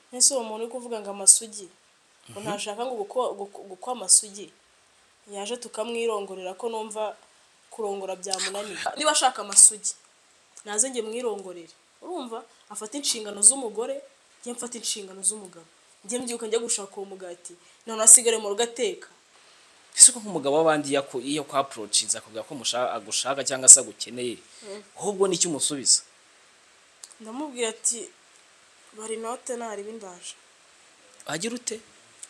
nk'ese uwo muntu uri kuvuga ngo amasugi ngo ntashaka ngo gukwa amasugi yaje tukamwirongorera ko numva kurongora byamunaniye niba ashaka amasugi naze njye mwirongorere urumva afata inshingano z'umugore njye mfata inshingano z'umugabo njye mbyuka njya gushaka uwo mugati none asigare mu rugo ateka ese ko nk'umugabo w'abandi yaku- iyo kwa approachinze akubwira ko musha- agushaka cyangwa se agukeneye ahubwo nicyo umusubiza ndamubwira ati bari inote nariba indaje agira ute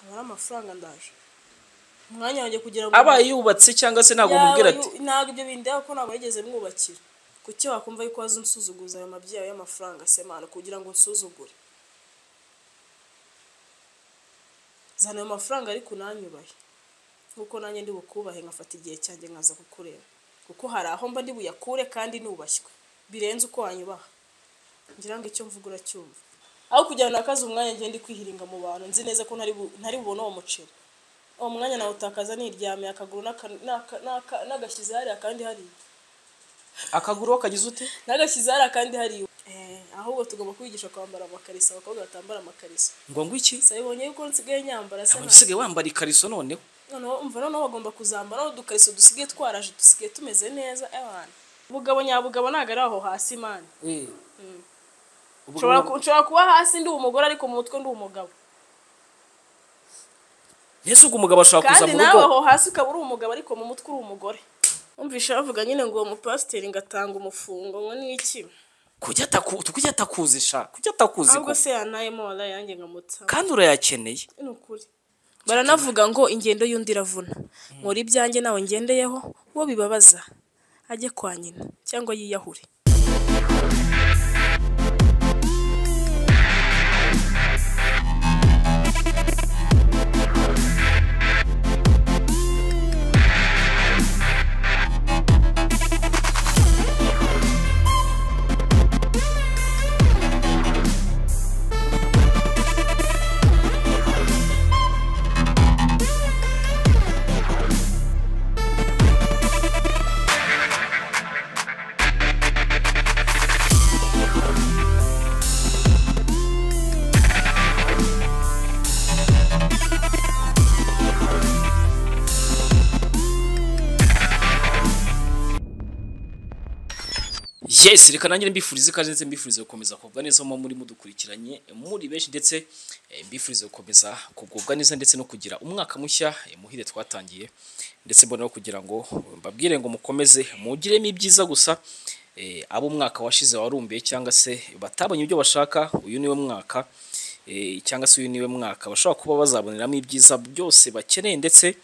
aba ari amafaranga ndaje umwanya wanjye kugira ngo aba yubatse cyangwa se ntabwo umubwira ati Yawe, ntabwo ibyo bindeba ko ntabwo yigeze mwubakira kuki wakumva yuko waza unsuzuguza ayo mabyeyi yawe y'amafaranga semana kugira ngo unsuzugure zana ayo mafaranga ariko unanyubahe nk'uko nanjye ndi bukubahe nkafata igihe cyanjye nkaza kukureba kuko hari aho mba ndi buyakure kandi nubashywe birenze uko wanyubaha ngira ngo icyo mvuga uracyumva aho kugira ngo nakaze umwanya ngende ndi kwihiringa mu bantu nzi neza ko ntari bu- ntari bubone uwo muceri uwo mwanya nawutakaza niryamiye akaguru n'aka- n'aka- n'aka- n'agashyize hariya kandi hariya akaguru we kagize ute n'agashyize hariya kandi hariya Eh, ahubwo tugomba kubigisha kwambara amakariso abakobwa batambara amakariso ngo ngo iki gusa bibonye yuko nsigaye nyambara se Waba nta- usigaye wambara ikariso noneho noneho umva noneho bagomba kuzambara aho udukariso dusigaye twaraje dusigaye tumeze neza abantu bugabo nyabugabo ntabwo ari aho hasi mani Ubwo nshobora ubu- ku- nshobora kuba hasi ndi umugore ariko mu mutwe ndi umugabo mbese ubwo umugabo ashobora kuza kandi mu nawe rugo aho hasi ukaba uri umugabo ariko mu mutwe uri umugore umvishe bavuga nyine ngo uwo mupasiteri ngo atanga umufungo ngo ni iki kujya ataku- kujya atakuzi sha kujya atakuzi ahubwo ko- se yanayemo waraye yanjye nkamutsa kandi urayakeneye ni ukuri baranavuga ngo ingendo y'undi iravuna nkora ibyanjye nawe ngendeyeho uwo bibabaza ajye kwa nyina cyangwa yiyahure yes reka nanjye mbifurize ikaze ndetse mbifurize gukomeza kugubwa neza mu muri mudukurikiranye muri benshi ndetse eh, mbifurize gukomeza kugubwa neza ndetse no kugira umwaka mushya eh, muhire twatangiye ndetse mbona no kugira ngo mbabwire ngo mukomeze mugiremo ibyiza gusa eh, abo umwaka washize warumbiye cyangwa se batabonye ibyo bashaka uyu niwe mwaka eh, cyangwa se uyu niwe mwaka bashobora kuba bazaboneramo ibyiza byose bakeneye ndetse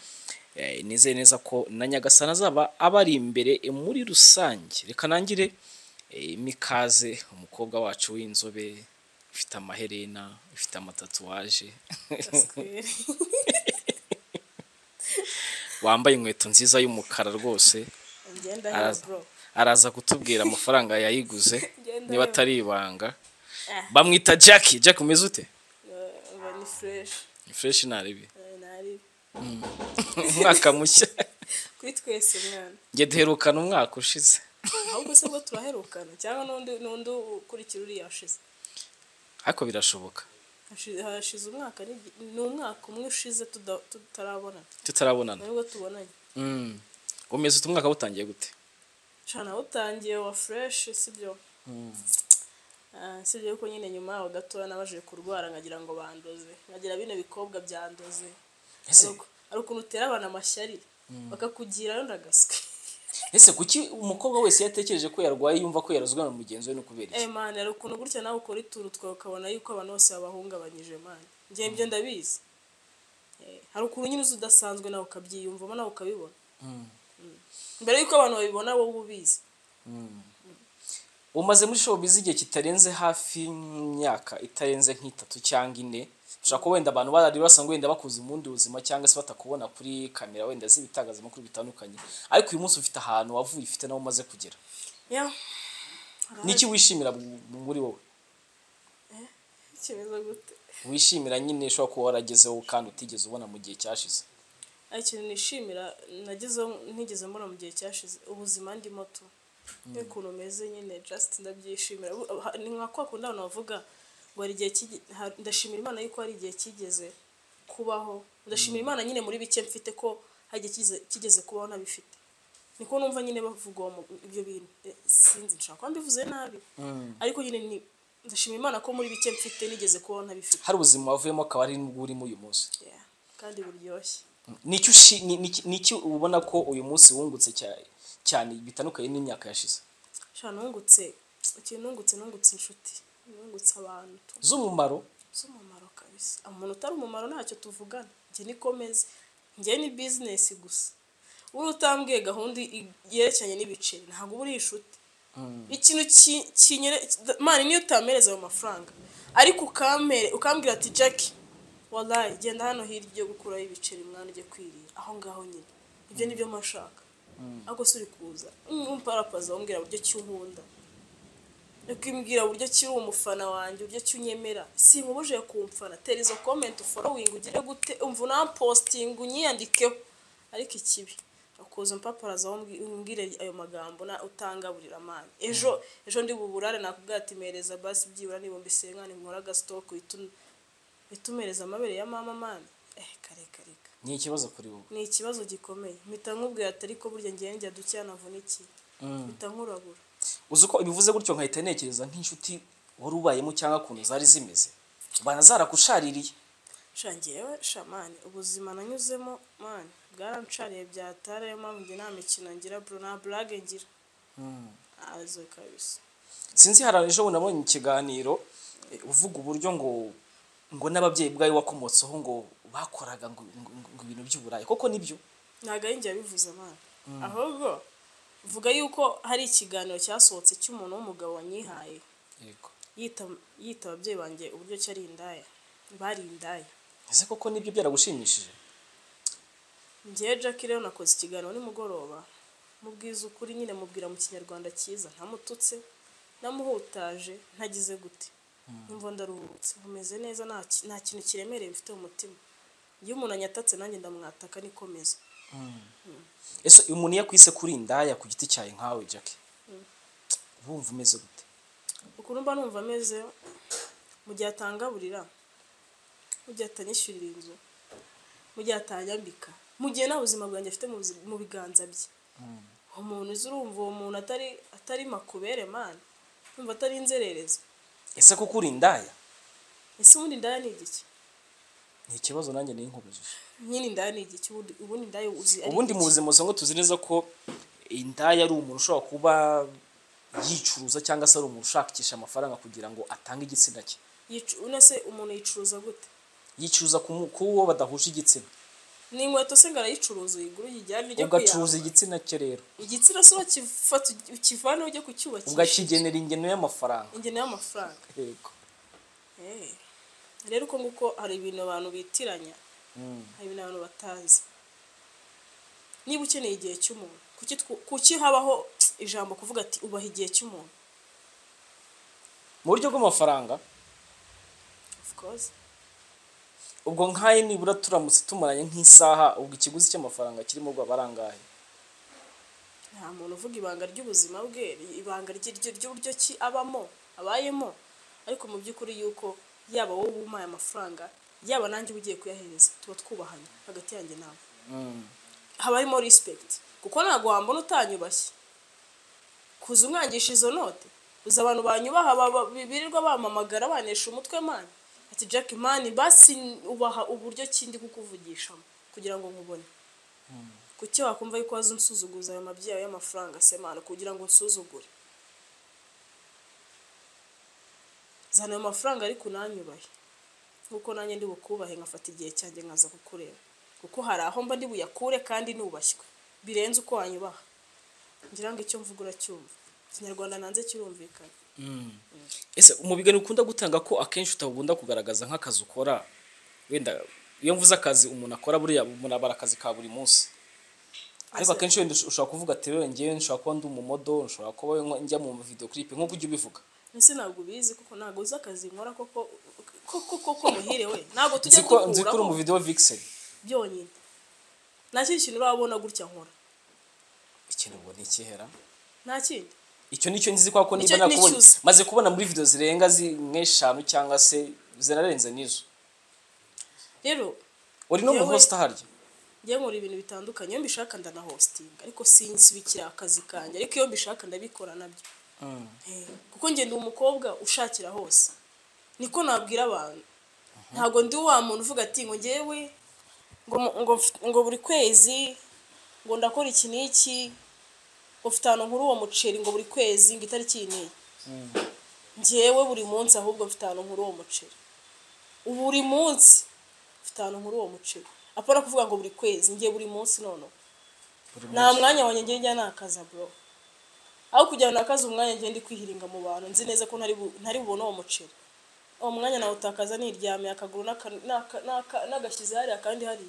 Eh, nizeye neza ko na nyagasani azaba abari imbere eh, muri rusange reka nangire eh, mikaze umukobwa wacu w'inzobe ufite amaherena ufite amatatuwaje wambaye inkweto nziza y'umukara rwose ngenda Araza. bro araza kutubwira amafaranga yayiguze Genda niba yo. atari ibanga Ah. bamwita jackie jack umeze ute Eh, uba ni fresh fresh naribi Eh, nari umwaka mushya kuri twese mwana njye duherukana umwaka ushize ahubwo se ubwo turaherukana cyangwa n'undi n'undi ukurikira uriya yashize ariko birashoboka Hashi- hashize umwaka n'igi- ni umwaka umwe ushize tuda- tutarabonana tutarabonana nibwo tubonanye Mm. umeze ute umwaka wutangiye gute cana awutangiye wa fureshi sibyo Ah, sibyo yuko nyine nyuma yaho gatoya nabajije kurwara nkagira ngo bandoze nkagira bino bikobwa byandoze Ese- Hari uku- hari ukuntu utera abantu amashyari bakakugirayo ndagaswe ese kuki umukobwa wese iyo atekereje ko yarwaye yumva ko yarazwe na mugenzi we ni ukubera iki Eh man hari ukuntu gutya nawe ukora ituru twawe ukabona yuko abantu bose babahungabanyije man njye ibyo ndabizi Eh, hari ukuntu nyine uzi udasanzwe nawe ukabyiyumvamo nawe ukabibona Mm. mbere yuko abantu babibona wowe ubizi umaze muri showbiz igihe kitarenze hafi imyaka itarenze nk'itatu cyangwa ine ushobora kuba wenda abantu barari basanzwe wenda bakuze mu bundi buzima cyangwa se batakubona kuri kamera wenda z'ibitangazamakuru bitandukanye ariko uyu munsi ufite ahantu wavuye ufite n'aho umaze kugera yeah. niki wishimira mu- muri wowe kimeze gute wishimira nyine ushobora kuba waragezeho kandi utigeze ubona mu gihe cyashize hari ikintu nishimira nagezeho ntigeze mbona mu gihe cyashize ubuzima ndimo tu n'ukuntu umeze nyine just ndabyishimira Bu- ha- ni nka kwa kundi abantu bavuga ngo hari igihe kige- ha- ndashimira imana yuko hari igihe kigeze kubaho ndashimira imana nyine muri bike mfite ko hari igihe kigeze, kigeze kubaho ntabifite niko numva nyine bavuga uwo mu- ibyo bintu Eh, sinzi nshaka kuba mbivuze nabi ariko nyine ni ndashimira imana ko muri bike mfite nigeze kubaho ntabifite hari ubuzima wavuyemo akaba ari n'ubwo urimo uyu munsi Yeah. kandi buryoshye n'icyo ushi- ni- ni- n'icyo ubona ko uyu munsi wungutse cya- cyane bitandukanye n'imyaka yashize sha nungutse ikintu nungutse nungutse inshuti nungutse abantu z'umumaro z'umumaro kabisa umuntu utari umumaro ntacyo tuvugana njye nikomeze njye ni bizinesi gusa wowe utambwiye gahunda i- yerekeranye n'ibiceri ntabwo uba uri inshuti ikintu ki- kinyere- mani niyo utampereza ayo mafaranga ariko ukampere ukambwira ati jackie wallahi genda hano hirya ujye gukuraho ibiceri mwana ujye kwirira aho ngaho nyine ibyo ni byo mashaka ariko si uri kuza umparapaza wambwira buryo ki unkunda ukimbwira uburyo ki uri umufana wanjye uburyo ki unyemera sinkubujije kumfana tera izo komenti uforowingi ugire gute umva unampositinga unyiyandikeho ariko ikibi ukuza umpaparaza wombwi- umbwire ayo magambo na utangaburira amani ejo ejo ndi buburare nakubwira ati mereza basi byibura nibumba isengani nkora agasitoke uhita un- uhita umereza amabere ya mama mani eh kare kare kare. ni ikibazo kuri wowe ni ikibazo gikomeye mpita nkubwira ati ariko burya ngewe njya dukeya navunikiye mpita nkurabura uzi ko ibivuze gutyo nkahita ntekereza nk'inshuti wari ubayemo cyangwa ukuntu zari zimeze banazarakushaririye shangewe shamani ubuzima nanyuzemo mani bwaranshariye byatara yo mpamvu njye nta mikino ngira bro nta burage ngira azo kabisa sinzi hari ejo bundi nabonye ikiganiro eh, uvuga uburyo ngo ngo n'ababyeyi bwawe wakomotseho ngo bakoraga ngo, ngo, ngo ibintu by'uburayi koko nibyo ntabwo ari njye wabivuze mani ahubwo vuga yuko hari ikiganiro cyasohotse cy'umuntu w'umugabo wanyihaye yego yita yita ababyeyi banjye uburyo cyari indaya bari indaya ese koko nibyo byaragushimishije njyewe jackie rero nakoze ikiganiro nimugoroba mubwiza ukuri nyine mubwira mu kinyarwanda cyiza ntamututse namuhutaje ntagize gute numva ndaruhutse nkomeze neza nta ki- nta kintu kiremereye mfite mu mutima iyo umuntu anyatatse nanjye ndamwataka nikomeza ese uyu muntu iyo akwise kuri indaya ku giti cyawe nkawe jackie wumva umeze gute ukuntu mba numva ameze mu gihe atangaburira mu gihe atanyishyurira inzu mu gihe atanyambika mu gihe nta buzima bwanjye afite mu buzi- mu biganza bye umuntu uzi urumva uwo muntu atari atari makubere mani urumva atari inzererezi ese koko uri indaya ese ubundi indaya ni igiki ni ikibazo nanjye ninkubujije nyine indaya ni igiki ubundi ubundi indaya uzi ari ubundi mu igiki? buzima usanga tuzi neza ko indaya ari umuntu ushobora kuba yicuruza cyangwa se ari umuntu ushakisha amafaranga kugira ngo atange igitsina cye Yicu- unase umuntu yicuruza gute yicuruza ku mu- ku wo badahuje igitsina ni inkweto se ngo arayicuruza uyigura uyijyane ujye ugacuruza kuyambara. igitsina cye rero igitsina se wakifata ukivaneho ujye kucyubakisha ugakigenera ingeno y'amafaranga ingene y'amafaranga yego Eh, rero uko nguko hari ibintu abantu bitiranya Mm. hari ibintu abantu batazi niba ukeneye igihe cy'umuntu kuki twu- kuki habaho ijambo kuvuga ati ubaha igihe cy'umuntu mu buryo bw'amafaranga of course ubwo nk'ayo nibura turamutse tumaranye nk'isaha ubwo ikiguzi cy'amafaranga kirimo ubwo aba ari angahe nta muntu uvuga ibanga ry'ubuzima bwe ibanga rye- rye- ry'uburyo ki abamo abayemo ariko mu by'ukuri yuko yaba wowe wumaye amafaranga yaba nanjye uba ugiye kuyahereza tuba twubahanye hagati yanjye nawe haba harimo respect kuko ntabwo wambona utanyubashye kuza umwangisha izo note uzi abantu banyubaha baba- birirwa bamamagara banesha umutwe mani ati jack mani basi ubaha uburyo kindi kukuvugishamo kugira ngo nkubone kuki wakumva yuko waza unsuzuguza ayo mabyeyi yawe y'amafaranga se manu kugira ngo unsuzugure zana ayo mafaranga ariko unanyubahe nkuko nanjye ndi bukubahe nkafata igihe cyanjye nkaza kukureba kuko hari aho mba ndi buyakure kandi nubashywe birenze uko wanyubaha ngira ngo icyo mvuga uracyumva ikinyarwanda nanze kirumvikana ese mu biganiro ukunda gutanga ko akenshi utakunda kugaragaza nk'akazi ukora wenda iyo mvuze akazi umuntu akora buriya umuntu aba ari akazi ka buri munsi ariko Ase- akenshi wenda ush- ushobora kuvuga ati rero njyewe nshobora kuba ndi umumodo nshobora kuba nko- njya mu video clip nk'uko ujya ubivuga ese ntabwo ubizi kuko ntabwo uzi akazi nkora koko koko koko muhire we ntabwo tujya nzi ko nzi ko uri duhuraho mu video vixen byonyine nta kindi kintu urabona gutya nkora ikintu ubwo ntikihera nta kindi icyo nicyo nzi kwa ko niba Icyo ni nakubonye icyuzi. maze kubona muri video zirenga zi- nk'eshanu cyangwa se zirarenze n'izo rero uri no mu Yewe. hosta harya njye nkora ibintu bitandukanye iyo mbishaka ndanahostinga ariko sinsibikira akazi kanjye ariko iyo mbishaka ndabikora nabyo Eh, kuko njye ndi umukobwa ushakira hose niko nabwira abantu ntabwo ndi wa muntu uvuga ati ngo ngewe ngo mu- ngo mf- ngo buri kwezi ngo ndakora iki n'iki ngo mfite ahantu nkuru uwo muceri ngo buri kwezi ngo itariki iyi n'iyi ngewe buri munsi ahubwo mfite ahantu nkuru uwo muceri buri munsi mfite ahantu nkuru uwo muceri apana kuvuga ngo buri kwezi ngiye buri munsi noneho nta mwanya wanjye ngiye njya nakaza bro aho kugira ngo nakaze umwanya ngiye ndi kwihiringa mu bantu nzi neza ko ntari bu- ntari bubone uwo muceri uwo mwanya nawutakaza niryamiye akaguru n'aka- n'aka- n'aka- n'agashyize hariya kandi hari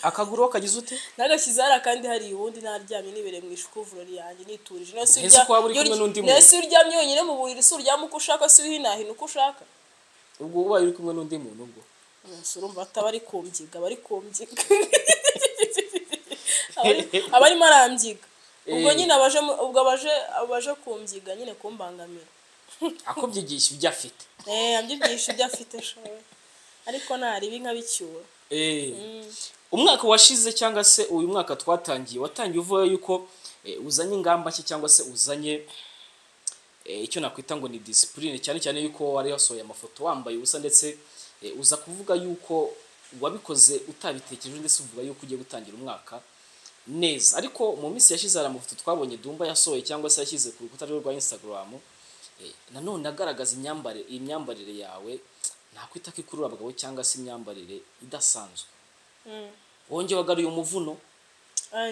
akaguru wakagize ute n'agashyize hariya kandi hari ubundi naryamye nibereye mu ishukuvurori yanjye niturije nawe si Ntese urya- ko waba uri iyo kumwe urya- n'undi nawe muntu. si uryamye wenyine mu buriri si uryama uko ushaka si uhinahina uko ushaka ubwo ubaye uri kumwe n'undi muntu ubwo umusore urumva ataba ari kumbyiga aba ari kumbyiga Aba ari- aba arimo arambyika ubwo Eh. nyine abaje mu- ubwo abaje abaje kumbyiga nyine kumbangamira akubyigisha ibyo afite eh ambyigisha ibyo afite showe ariko naribi nkabicyura Eh. umwaka washize cyangwa se uyu mwaka twatangiye watangiye uvuga yuko eh, uzanye ingamba nshya cyangwa se uzanye eh, icyo nakwita ngo ni disipurine cyane cyane yuko wari wasohoye amafoto wambaye ubusa ndetse eh, uza kuvuga yuko wabikoze utabitekereje ndetse uvuga yuko ugiye gutangira umwaka neza ariko mu minsi yashize hari amafoto twabonye Dumba yasohoye cyangwa se yashyize ku rukuta rwe rwa Instagram eh, nanone agaragaza imyambarire imyambarire yawe nakwita ko ikurura abagabo cyangwa se imyambarire idasanzwe wongeye wagaruye umuvuno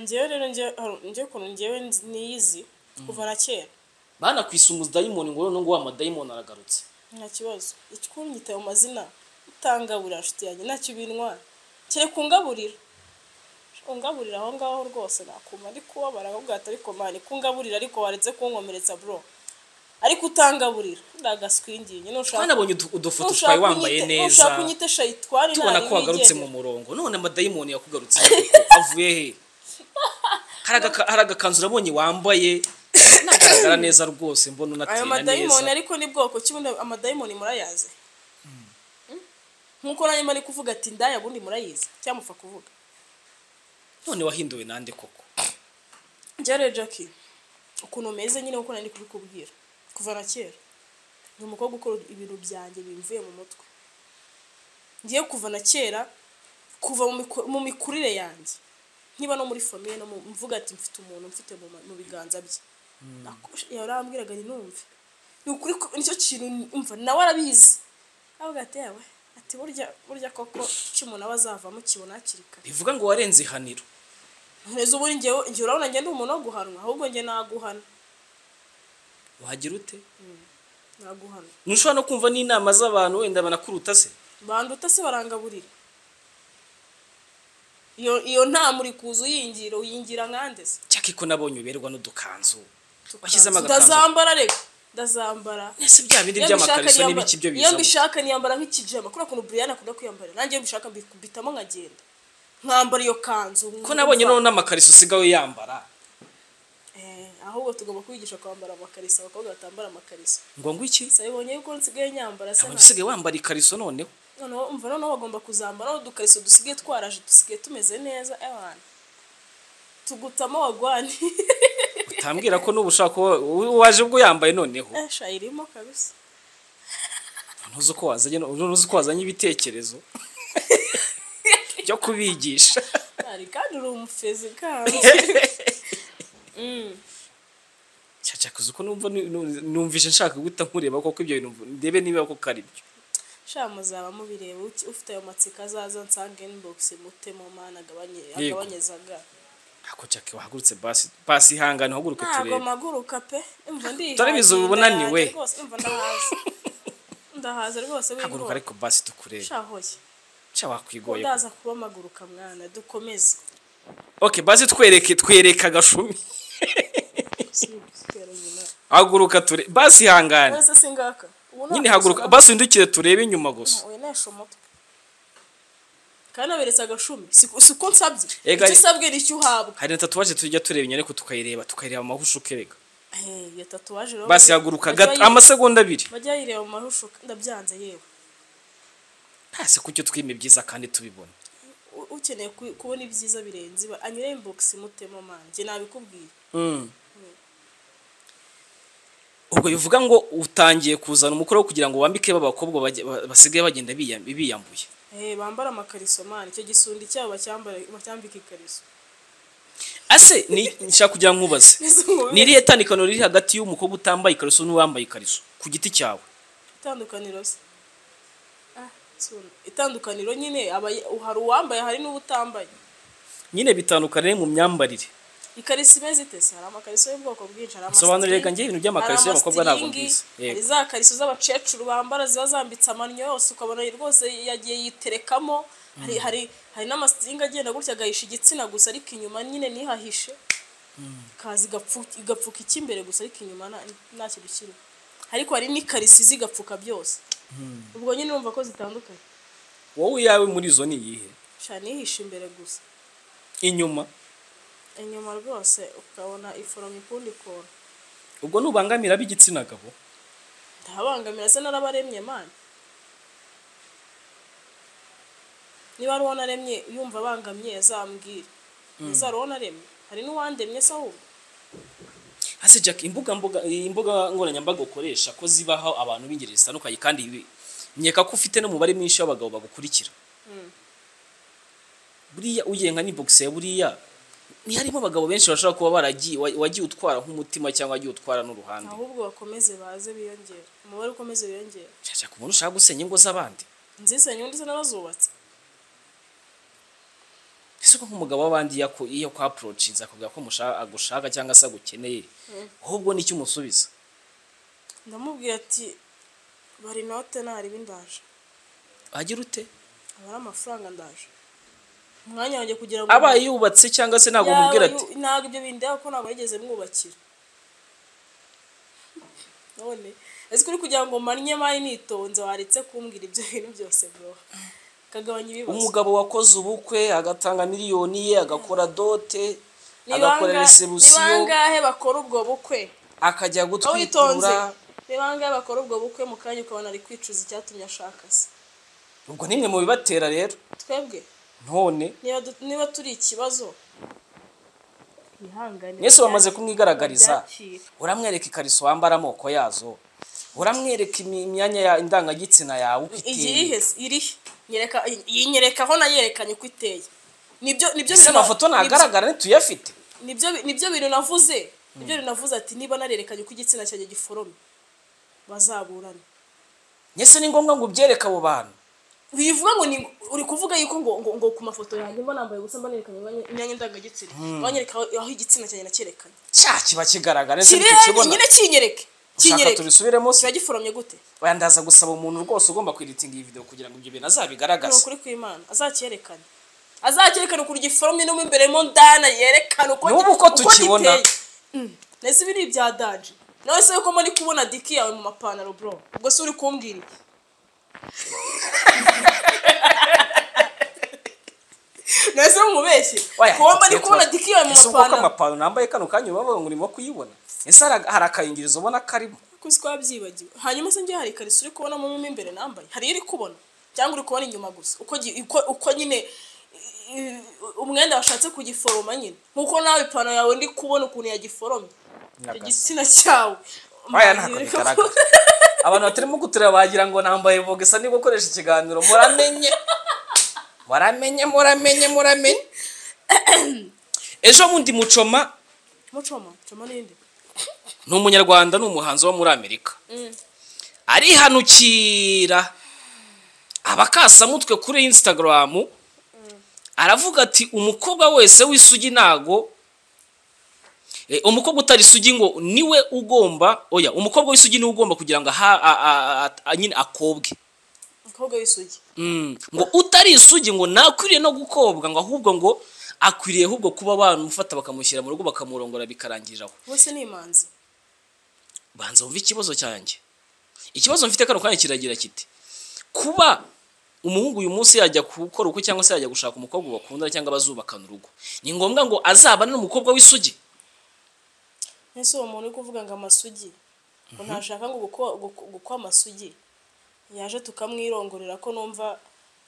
ngewe rero ngewe ngewe ukuntu ngewe nzi- niyizi kuva na kera banakwisa umudayimoni ngo noneho ngo wa madayimoni aragarutse nta kibazo ikikunnyita mu mazina utangaburira nshuti yanjye ntacyo bintwara kereka ungaburira ungaburira aho ngaho rwose nakuma ndi kubabara ahubwo ariko mani kungaburira ariko waretse kunkomeretsa bro ariko utangaburira ndagaswingiye nushaka twanabonye udu- udufoto twawe nushaka wambaye unyite- neza nushaka unyite shayitwari tubona ntari ko wagarutse wigendera. mu murongo none amadayimoni yakugarutse koko. avuye he hari agaka- hari agakanzu urabonye wambaye nagaragara neza rwose mbona ayo unatera madayimoni neza ariko ni bwoko ki bundi amadayimoni murayazi nkuko nanjye mba ndi kuvuga ati ndaya bundi murayizi cyangwa mupfa kuvuga none wahinduwe nande koko Njyare Jackie ukuntu meze nyine uko nari ndi kubikubwira kuva na kera ni umukobwa ukora ibintu byanjye bimvuye mu mutwe ngiye kuva na kera kuva mu miku- mu mikurire yanjye niba no muri famiye no mu- mvuga ati mfite umuntu mfite mu ma- mu biganza bye Nako- yarambwiraga nti numve ni ukuri ko- nicyo kintu umva nawe arabizi avuga ati yawe ati burya burya koko icyo umuntu aba azavamo kibona hakiri kare bivuga ngo warenze ihaniro neza ubundi ngewe ngewe urabona njye ndi umuntu wo guhanwa ahubwo njye naguhana wagira ute naguhana ntushobora no kumva n'inama z'abantu wenda banakuruta se banduta se barangaburira iyo iyo nta muri kuza uyingira uyingira nkande se cyakiko nabonye uberwa n'udukanzu washyizemo agakanzu ndazambara reka ndazambara ese bya bindi Iyo by'amakariso mbishaka n'ibiki byo niyambara- iyo bizamo mbishaka niyambara nk'ikijama kuriya kuntu buriyani akunda kwiyambara nanjye iyo mbishaka mbi- mbitamo nkagenda nkambara iyo kanzu ko nabonye noneho n'amakariso usigaye yambara Eh, ahubwo tugomba kubigisha kwambara amakariso abakobwa batambara amakariso ngo ngwiki gusa bibonye yuko nsigaye nyambara se abantu nta- usigaye wambara ikariso noneho noneho umva noneho bagomba kuzambara udukariso dusigaye twaraje dusigaye tumeze neza abantu tugutamo wagwani utambwira ko n'ubu ushaka kuba- u- waje ubwo yambaye noneho Eh, shayirimo kabisa ntuzi uko wazanye no- ntuzi uko wazanye ibitekerezo byo kubigisha ari kandi uri umufezi kandi Mm. cyacyakuza uko numva nu- nu- numvise nshaka guhita nkureba koko ibyo bintu mvu- ndebe niba koko ari byo sha muzaba mubireba uki- ufite ayo matsiko azaza nsange inbox mutemo mana agabanye Yego. agabanyezaga ako cyake wahagurutse basi basi ihangane uhaguruke ntabwo turebe maguruka pe umva ndi Dore biza ubu unaniwe. umva ndahaze ndahaze rwose haguruka wigora ariko basi tukurebe shahoye cya wakwigoye ndaza kuba maguruka mwana dukomeze okay basi twereke twereka agashumi Sibutera nyina. haguruka ture basi ihangane None se singaka Ubu nyine nakwishyura haguruka amafaranga. basi windukire turebe inyuma gusa Oya, nesha umutwe kandi naberetse agashumi si ko si ko nsabye Ega- icyo usabwe nicyo uhabwa hari na tatuwaje tujya tureba inyandiko tukayireba tukayireba amahusho ukereka Eh, iyo tatuwaje rero basi haguruka gato amasegonda abiri bajya yireba mu marusho ndabyanze yewe ntase kucyo twime byiza kandi tubibona U- ukeneye ku- kubona ibyiza birenze iba anyure inbox mutemo man njye nabikubwiye ubwo bivuga ngo utangiye kuzana umukoro wo kugira ngo wambike b'abakobwa bajye- ba- basigaye bagenda biyam- biyambuye eh bambara amakariso man icyo gisundi cyabo bacyambara bacyambika ikariso ase ni- nshaka kugira ngo nkubaze ni irihe tandukano riri hagati y'umukobwa utambaye ikariso n'uwambaye ikariso ku giti cyawe itandukaniro se Ah, suna. itandukaniro nyine aba hari uwambaye hari n'ubutambaye nyine bitandukanye mu myambarire ikariso imeze ite se hari amakariso y'ubwoko bwinshi hari Sobanurira amasitingi, ganjye ibintu by'amakariso hari y'abakobwa ntabwo amasitingi, mbizi. Yego. hari za kariso z'abakecuru bambara ziba zambitse amannyo yose ukabona rwose yagiye yiterekamo hari hari hari n'amasitingi agenda gutya agahisha igitsina gusa ariko inyuma nyine nihahishe kazi igapfu- igapfuka icy'imbere gusa ariko inyuma nta- nta kintu kirimo ariko hari n'ikariso izi igapfuka byose ubwo nyine urumva ko zitandukanye wowe iyawe muri izo ni iyihe shana ihisha imbere gusa inyuma inyuma rwose ukabona iforoma ikundi kuntu ubwo nubangamira ab'igitsina gabo ndahabangamira se narabaremye mani niba ari uwo naremye yumva abangamye azambwire ese ari uwo naremye hari n'uwandemye se ahubwo ase jack imbuga mbuga imbuga nkoranyambaga ukoresha ko zibaho abantu b'ingeri zitandukanye kandi ibi- nkeka ko ufite n'umubare mwinshi w'abagabo bagukurikira buriya ugiye nka n'ibogisi ya buriya ntiharimo abagabo benshi bashobora kuba baragiye wa- wagiye utwara nk'umutima cyangwa wagiye utwara n'uruhande ahubwo bakomeze baze biyongere umubare ukomeze wiyongere Jack, ku umuntu ushaka gusenya ingo z'abandi nzisenye undi se narazubatse ese ko nk'umugabo w'abandi iyo ako- iyo kwa apurochinze akubwira ko mushaka- agushaka cyangwa se agukeneye ahubwo nicyo umusubiza ndamubwira ati bari note ntarebe ndaje agira ute aba ari amafaranga ndaje umwanya wanjye kugira ngo abaye yubatse cyangwa se ntabwo umubwira ati Yawe, ntabwo ibyo bindeba ko ntabwo yigeze mwubakira none ese kuri kugira ngo manye mari nitonze waretse kumbwira ibyo bintu byose bro kagabanya ibibazo umugabo wakoze ubukwe agatanga miliyoni ye agakora dote Ni agakora banga- ni resebusiyo bangahe bakora ubwo bukwe akajya aho witonze gutwitura ni bangahe bakora ubwo bukwe mu kanya ukabona ari kwicuza icyatumye ashaka se ubwo nimwe mu bibatera rero twebwe none niba du- niba turi ikibazo ihangane mwese bamaze kumwigaragariza babyakire. uramwereka ikariso wambara amoko yazo uramwereka imi- imyanya ya indangagitsina yawe uko iteye iyihe se? irihe nyereka iyi nyereka aho nayerekanye uko iteye nibyo nibyo ese bintu- amafoto nibyo- ntagaragara ntituyafite nibyo nibyo bintu navuze nibyo bintu navuze ati niba narerekanye uko igitsina cyanjye giforomye bazaburane nyese ni ngombwa ngo ubyereke abo bantu bivuga ngo ni- uri kuvuga yuko ngo ngo, ngo ku mafoto yanjye mba nambaye ubusa mba nerekanye imyanya- imyanya ndangagitsina banyereka aho aho igitsina cyanjye nakerekanye cya kiba kigaragara ese kiri ntikikibona nyine kinyereke ushaka kinyereke tubisubiremo kiba giforomye gute oya ndaza gusaba umuntu rwose ugomba kweditinga iyi video kugira ngo ibyo bintu ni azabigaragaze ukuri kw'imana azacyerekane azacyerekane ukuntu giforomye no mu imbere mo ndana yerekane uko N'ubu uko tukibona. giteye. Mm. nese ibi ni ibya danje nawe se yuko muri kubona diki yawe mu mapantaro bro ubwo se uri kumbwira iki nese mumubeshye Oya, kuba mba ndi tuba- kubona diki yawe mu ese ubwo ko mapantaro amapantaro nambaye kano kanya uba ngo urimo kuyibona ese hari hari akayingirizo ubona karimo kuko twabyibagiwe hanyuma se njye hari ikariso uri kubonamo mo imbere nambaye hari iyo uri kubona cyangwa uri kubona inyuma gusa uko gi- uko- uko nyine i- umwenda washatse kugiforoma nyine nk'uko nawe ipantaro yawe ndi kubona ukuntu yagiforomye icyo Nyagasa. gitsina cyawe Oya, ntako bigaragara abantu batarimo gutureba bagira ngo nambaye voga isa niba ukoresha ikiganiro muramenye muramenye muramenye muramenye ejo bundi mucoma mucoma mucoma n'indi ni umunyarwanda ni umuhanzi wo muri amerika arihanukira abakasamutwe kuri instagram aravuga ati umukobwa wese w'isugi ntago Eh, umukobwa utari isugi ngo niwe ugomba oya umukobwa w'isugi niwe ugomba kugira ngo aha- a- a- a- a- nyine akobwe umukobwa w'isugi Mm, ngo utari isugi ngo ntakwiriye no gukobwa ngo ahubwo ngo akwiriye ahubwo kuba bamufata bakamushyira mu rugo bakamurongora bikarangirira aho wese ni imanzi banza wumve ikibazo cyanjye ikibazo mfite kano kanya kiragira kiti kuba umuhungu uyu munsi yajya gukora uko cyangwa se yajya gushaka umukobwa bakundana cyangwa bazubakana urugo ni ngombwa ngo azabane n'umukobwa w'isugi ese uwo muntu uri kuvuga ngo amasugi ngo ntashaka ngo gukwa- guku- gukwa amasugi yaje tukamwirongorera ko numva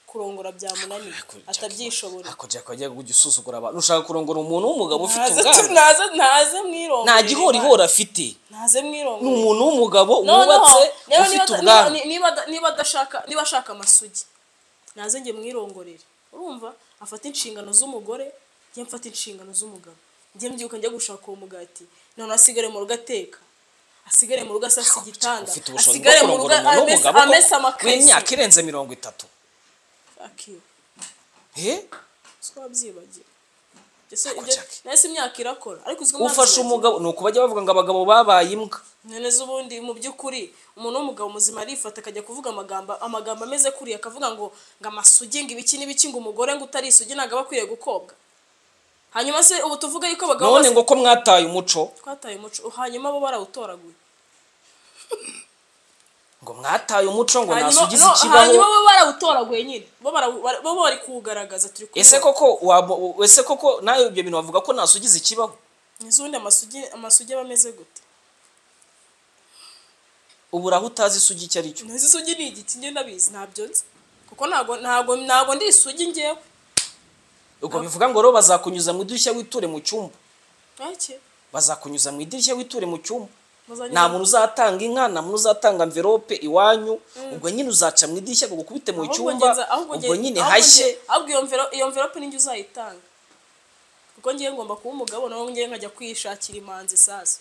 kurongora byamunaniye atabyishobora ako jack wajya kujya usuzugura abantu ushaka kurongora umuntu w'umugabo ufite naze ubwanwa naze naze mwirongorere nta gihorihori afite naze ni mwirongorere umuntu w'umugabo noneho wubatse rero ufite niba- ubwanwa niba- niba ada- niba adashaka niba ashaka amasugi naze njye mwirongorere urumva afata inshingano z'umugore njye mfata inshingano z'umugabo njye mbyuka njya gushaka uwo mugati noneho asigare mu rugo ateka asigare mu rugo asasa igitanda ufite ubushobozi bwo asigare mu rugo kurongora umuntu amesa w'umugabo amesa ko w'imyaka amakariso irenze mirongo itatu Fuck you. Eh? twabyibagiye Ese Ako ibyo- Jack. nahise imyaka irakora ariko uzwi impamvu ufashe zibagiwe? umugabo ni uku bajya bavuga ngo abagabo babaye imbwa none z'ubundi mu by'ukuri umuntu w'umugabo muzima arifata akajya kuvuga amagambo amagambo ameze kuriya akavuga ngo ngo amasugi ngo ibiki n'ibiki ngo umugore ngo utarisugi ntabwo aba akwiriye gukobwa hanyuma se ubu tuvuga yuko abagabo none bose ngo ko mwataye umuco twataye umuco hanyuma bo barawutoraguye ngo mwataye umuco ngo hanyuma nasugize no, hanyuma ikibaho bo barawutoraguye nyine bo barawu- bara- bo bari kuwugaragaza turi kubibona. ese koko wabo- ese koko nawe ibyo bintu bavuga ko nasugize ikibaho iz'ubundi amasugi amasugi aba ameze gute ubu uraho utazi isugi icyo ari cyo ntazi isugi ni igiki njye ndabizi ntabyo nzi kuko ntabwo ntabwo ntabwo ndi isugi njyewe ubwo bivuga ngo rero bazakunyuza mu idirishya witure mu cyumba ntacyo bazakunyuza mu idirishya witure mu cyumba muzanye nta muntu uzatanga inka nta muntu uzatanga mverope iwanyu ubwo nyine uzaca mu idirishya ngo gukubite mu Ahubwo cyumba ngenza- ahubwo ubwo ngenza- nyine ahubwo hashye nge- ahubwo iyo mvero- iyo mverope ninjye uzayitanga kuko ngiye ngomba kuba umugabo nawe ngiye nkajya kwishakira imanzi sasa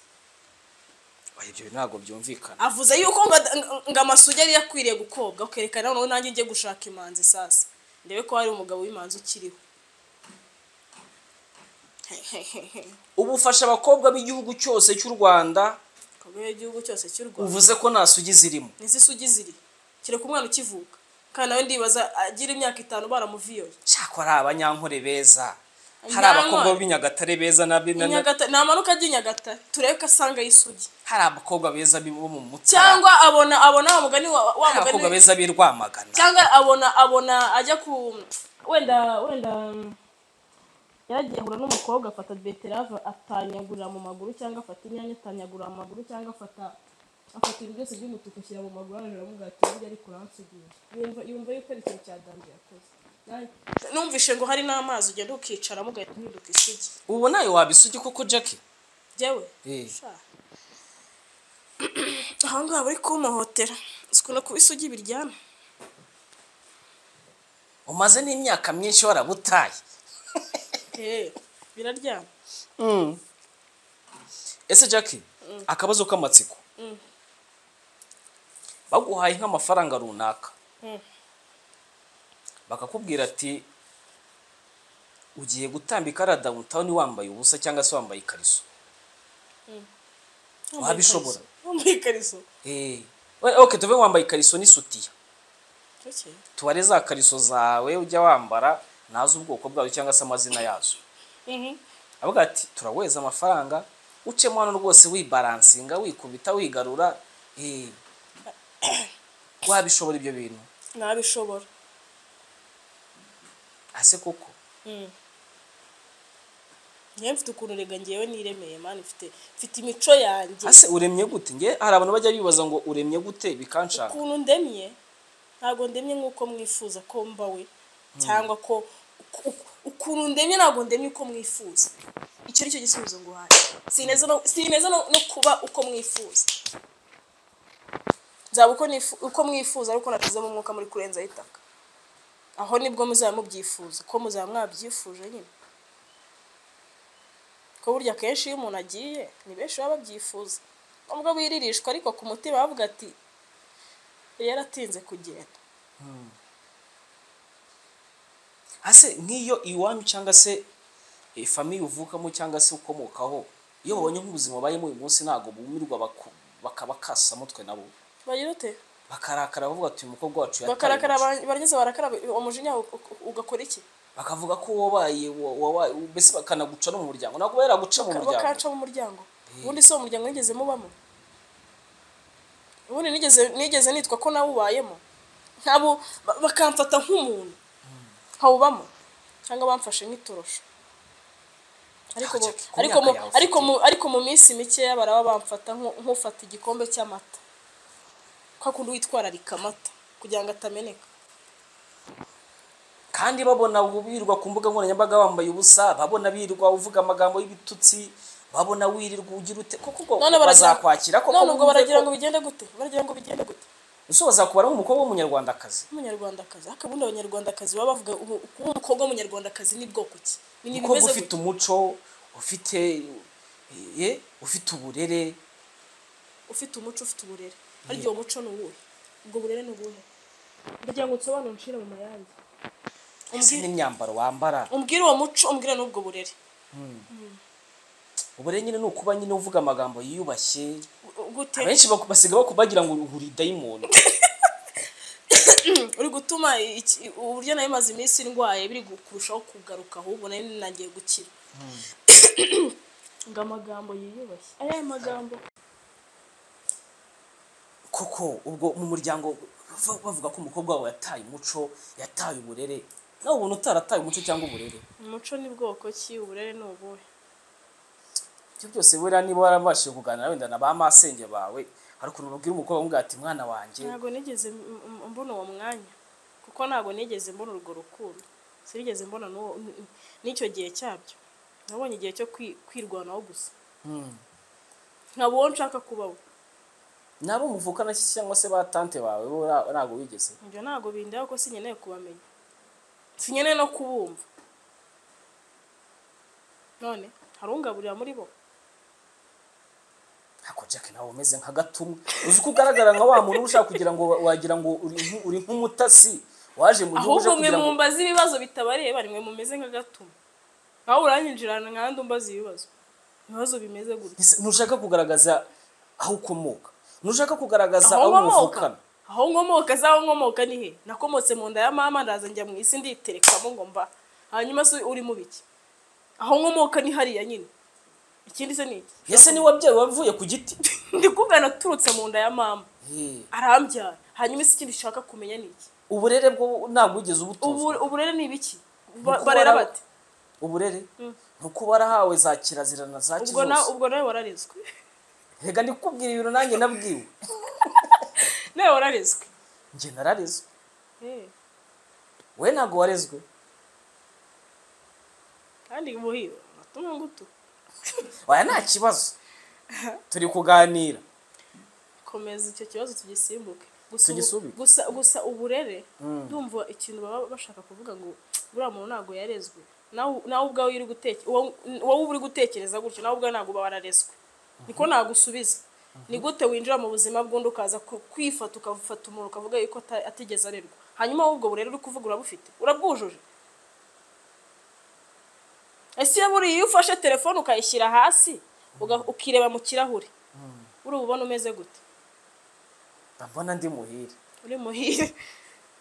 Oya, ibyo bintu ntabwo byumvikana avuze yuko ngo ad- ng- ngo amasugi yari yakwiriye gukobwa ukerekana noneho nanjye ngiye gushaka imanzi sasa ndebe ko hari umugabo w'imanzi ukiriho ubu ufasha abakobwa b'igihugu cyose cy'u rwanda kabere igihugu cyose cy'u rwanda uvuze ko nta sugi zirimo nizo isugi ziri kereka umwana ukivuka kandi nawe ndibaza agira imyaka itanu baramuviyoye cyakora ari abanyankore beza hari abakobwa Abanyankore? b'i Nyagatare beza na b'i- na- na- Nyagatare- namanuka ajya i nyagatare turebe ko asanga ay'isugi hari abakobwa beza b'i- bo mu mutara cyangwa abona abona wa mugani wa wa hari abakobwa mugani beza b'i Rwamagana cyangwa abona abona ajya ku wenda wenda mm, yaragiye ahura n'umukobwa afata beterave atanyagurira mu maguru cyangwa afata inyanya atanyagurira mu maguru cyangwa afata afata ibintu byose by'umutuku ashyira mu maguru arajura aramubwira ati burya ariko uransigiye yumva yumva yuko ari ikintu cyadambi yakoze Nanjye- numvishe ngo hari n'amazi ugenda ukicaramo ugahita uhinduka isugi ubu nawe wabisugi koko Jackie jyewe Eh. sha. aha ngaha bari kumuhotera sikunda kuba isugi biryana umaze n'imyaka myinshi warabutaye Eh, biraryana ese Jackie akabazo k'amatsiko baguhaye nk'amafaranga runaka Mm. bakakubwira ati ugiye gutambika ara dawuntawuni wambaye ubusa cyangwa se wambaye ikariso Wabishobora. wambaye ikariso Eh, we- ok tuve wambaye ikariso n'isutiya Bukeye. tubare za kariso zawe ujya wambara ntazi ubwoko bwazo cyangwa se amazina yazo avuga ati turaweza amafaranga ucemo hano rwose wibaransinga wikubita wigarura eh, wabishobora ibyo bintu nabishobora ase koko ngewe mfite ukuntu rega ngewe niremeye mani mfite mfite imico yanjye ase uremye gute nge hari abantu bajya bibaza ngo uremye gute bikanshaka ukuntu ndemye ntabwo ndemye nk'uko mwifuza ko mbawe cyangwa ko uku- uku- ukuntu ndemye ntabwo ndemye uko mwifuza icyo ni cyo gisubizo nguhaye sineza no- sineza no no kuba uko mwifuza nzaba uko nifu- uko mwifuza ariko natizemo umwuka muri kurenzaho itaka aho nibwo muzaba mubyifuza ko muzaba mwabyifuje nyine ko burya akenshi iyo umuntu agiye ni benshi baba babyifuza nubwo biririshwa ariko ku mutima bavuga ati yaratinze kugenda ase nk'iyo iwanyu cyangwa se eh, famiye uvukamo cyangwa se ukomokaho iyo babonye nk'ubuzima babayemo uyu munsi ntabwo bumirwa baku- bakaba kasa mutwe nabo bagira ute bakarakara bavuga ati uyu mukobwa wacu yataye bakarakara umuco." ba- barangiza barakaraba umujinya u- u- ugakora iki bakavuga ko wabaye wa- wabaye mbese bakanaguca no mu muryango ntabwo yaraguca mu muryango bakaca mu muryango ubundi si uwo muryango nigeze mubamo ubundi nigeze nigeze nitwa ko nawe ubayemo nabo ba- bakamfata nk'umuntu nkawubamo cyangwa bamfashe nk'itorosho ariko Ah, mu- Jackie, ku ariko myaka mu- yawe ariko ufite. mu- ariko mu minsi mikeya baraba bamfata nko- nk'ufata igikombe cy'amata kwa kundi witwararika amata kugira ngo atameneka kandi babona wirirwa ku mbuga nkoranyambaga wambaye ubusa babona birirwa uvuga amagambo y'ibitutsi babona wirirwa ugira ute koko ubwo none baragira- bazakwakira koko none ubwo wumve baragira ko- ngo bigende gute baragira ngo bigende gute ese bazakubara nk'umukobwa w'umunyarwandakazi umunyarwandakazi ariko ubundi abanyarwandakazi baba bavuga ubu kuba umukobwa w'umunyarwandakazi ni bwoko ki ni ni umukobwa bimeze ufite gute? umuco ufite eh, eh, ufite uburere ufite umuco ufite uburere harya uwo muco ni uwuhe ubwo burere ni ubuhe kugira ngo nsobanure nshire mu mayange ese n'imyambaro wambara umbwire uwo muco umbwire n'ubwo burere uburere nyine ni ukuba nyine uvuga amagambo yiyubashye U- gute abenshi baku- basiga baku- bagira ngo uri dayimoni uri gutuma iki- uburyo nari maze iminsi ndwaye biri gu- kurushaho kugaruka ahubwo nari nangiye gukira ngo amagambo yiyubashye aya magambo koko ubwo mu muryango bav- bavuga ko umukobwa wawe yataye umuco yataye uburere nawe ubona utarataye umuco cyangwa uburere umuco ni bwoko ki uburere ni ubuhe ibyo byose buriya niba warabashije kuganira wenda na ba masenge bawe hari ukuntu babwira umukobwa umubwira ati mwana wanjye ntabwo nigeze m- m- mbona uwo mwanya kuko ntabwo nigeze mbona urwo rukundo sinigeze mbona n'uwo- n- n- n'icyo gihe cyabyo nabonye igihe cyo kwi- kwirwanaho gusa Hmm. nkaba uwo nshaka kuba we nabo muvukana iki cyangwa se ba tante bawe bo ra- ntabwo wigeze ibyo ntabwo bindeba ko sinkeneye kubamenya sinkeneye no kubumva none hari ungaburira muri bo ntabwo jack nawe umeze nka gatumwa uzi ko ugaragara nka wa muntu ushaka kugira ngo wa- wagira ngo uri nk- uri nk'umutasi waje mu gihugu uje ahubwo mwe kugira ngo mumbaza ibibazo bitabareba nimwe mumeze nka gatuma nawe uranyinjirana nkandi umbaza ibibazo ibibazo bimeze gutya Ese ntushaka kugaragaza aho ukomoka ntushaka kugaragaza aho aho nkomoka muvukana aho nkomoka zaho nkomoka ni he nakomotse mu nda ya mama ndaza njya mu isi nditerekamo ngo mba hanyuma se uri mu biki aho nkomoka ni hariya nyine ikindi se ni iki ese ni wabyaye wavuye ku giti ndi kuvuga naturutse mu nda ya mama Hey, arambyara hanyuma se ikindi ushaka kumenya ni iki uburere bwo ntabwo wigeze Ubu- ubutozwa uburere ni ibiki Ba- Nuko barera wara- bate uburere ni uko warahawe za kirazira na za ubwo na- kizuzi ubwo nawe wararezwe reka ndikubwira ibintu nanjye nabwiwe nawe wararezwe njye nararezwe Eh, we ntabwo warezwe kandi buhiwe unatumwe ngutu waya nta kibazo turi kuganira komeza icyo kibazo tugisimbuke gusa ubu- Tugisubike. gusa gusa uburere ndumva ikintu baba bashaka kuvuga ngo buriya muntu ntabwo yarezwe nawe nawe ubwawe iyo uri guteke- uwa- wowe uba uri gutekereza gutyo nawe ubwawe ntabwo uba wararezwe niko nagusubiza ni gute winjira mu buzima bw'undi ukaza ku- kwifata ukafata umuntu ukavuga yuko ata- atigeze arerwa hanyuma wowe ubwo burere uri kuvuga urabufite urabwujuje ese iyo buriya iyo ufashe telefone ukayishyira hasi uga- ukireba mu kirahure urububona umeze gute ndabona ndi muhire uri muhire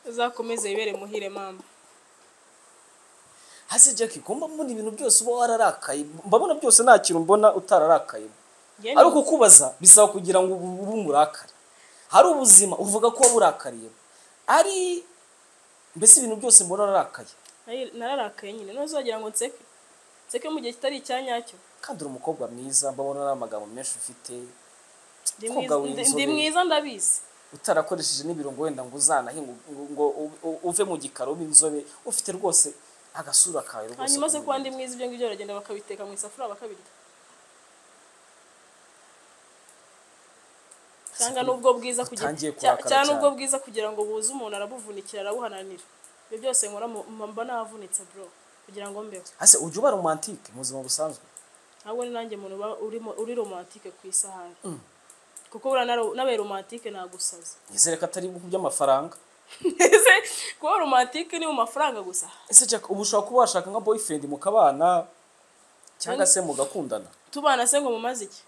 uzakomeze wibere muhire mama hasi jack ugomba mbona ibintu byose uba wararakaye mbabona byose nta kintu mbona utararakayemo Njye ari ni- ukukubaza bisaba kugira ngo ubu- ube umurakari hari ubuzima uvuga ko waba urakariyemo ari mbese ibintu byose mbona urarakaye nari- nararakaye nyine ntuzagira ngo nseke nseke mu gihe kitari icya nyacyo kandi uri umukobwa mwiza mbabona ari amagambo menshi ufite Ndi mwiza- Umukobwa w'inzobe. ndi- ndi mwiza ndabizi utarakoresheje n'ibirungo wenda ngo uzanahe ngo, ngo, ngo u- u- uve mu gikaro ube inzobe ufite rwose agasura kawe rwose hanyuma se k'umuntu. kuba ndi mwiza ibyo ngibyo baragenda bakabiteka mu isafuriya bakabirya cyangwa n'ubwo bwiza kugira Utangiye cya- kurakara cyangwa n'ubwo cyane. bwiza kugira ngo buze umuntu arabuvunikira arabuhananira ibyo byose nkora mu- mba navunitse bro kugira ngo mbeho ase ujya uba romantike mu buzima busanzwe ntabwo ni nanjye muntu uba urimo- uri romantike ku isahani kuko buriya naro- n'abaye romantike nagusaza nizere ko atari ku by'amafaranga ese kuba romantike ni mu mafaranga gusa ese jack ubu ushobora kuba washaka nka boyfriend mukabana cyangwa se mugakundana tubana se ngo mumaze iki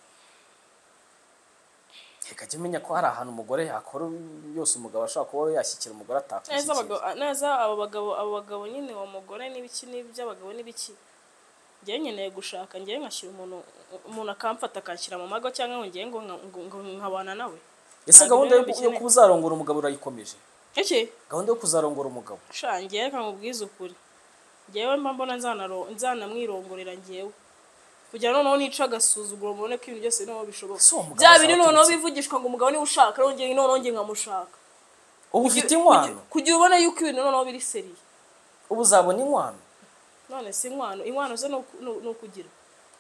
reka jya umenya ko hari ahantu umugore yakora yose umugabo ashobora kuba yashyikira umugore neza atakwishyikira abagabo neza abo bagabo abo bagabo nyine uwo mugore n'ibiki n'iby'abagabo n'ibiki ngewe nkeneye gushaka ngewe nkashyira umuntu umuntu akamfata akanshyira mu mago cyangwa ngo ngewe ngo nka- ngo- ngo nkabana nawe ese ntabwo gahunda yo rero yo bikeneye. kuba uzarongora umugabo urayikomeje iki gahunda yo kuzarongora umugabo sha ngewe reka nkubwize ukuri ngewe mba mbona nzanaro- nzanamwirongorera ngewe kugira ngo noneho nice agasuzuguro mubone ko ibintu byose noneho bishoboka So, umugabo bya bindi azaturutse. noneho bivugishwa ngo umugabo niwe ushaka rero njye noneho njye nkamushaka ubu ufite inkwano kugira ubone yuko ibintu noneho biri seriye ubu uzabona inkwano none si inkwano inkwano zo ni uku- ni ni ukugira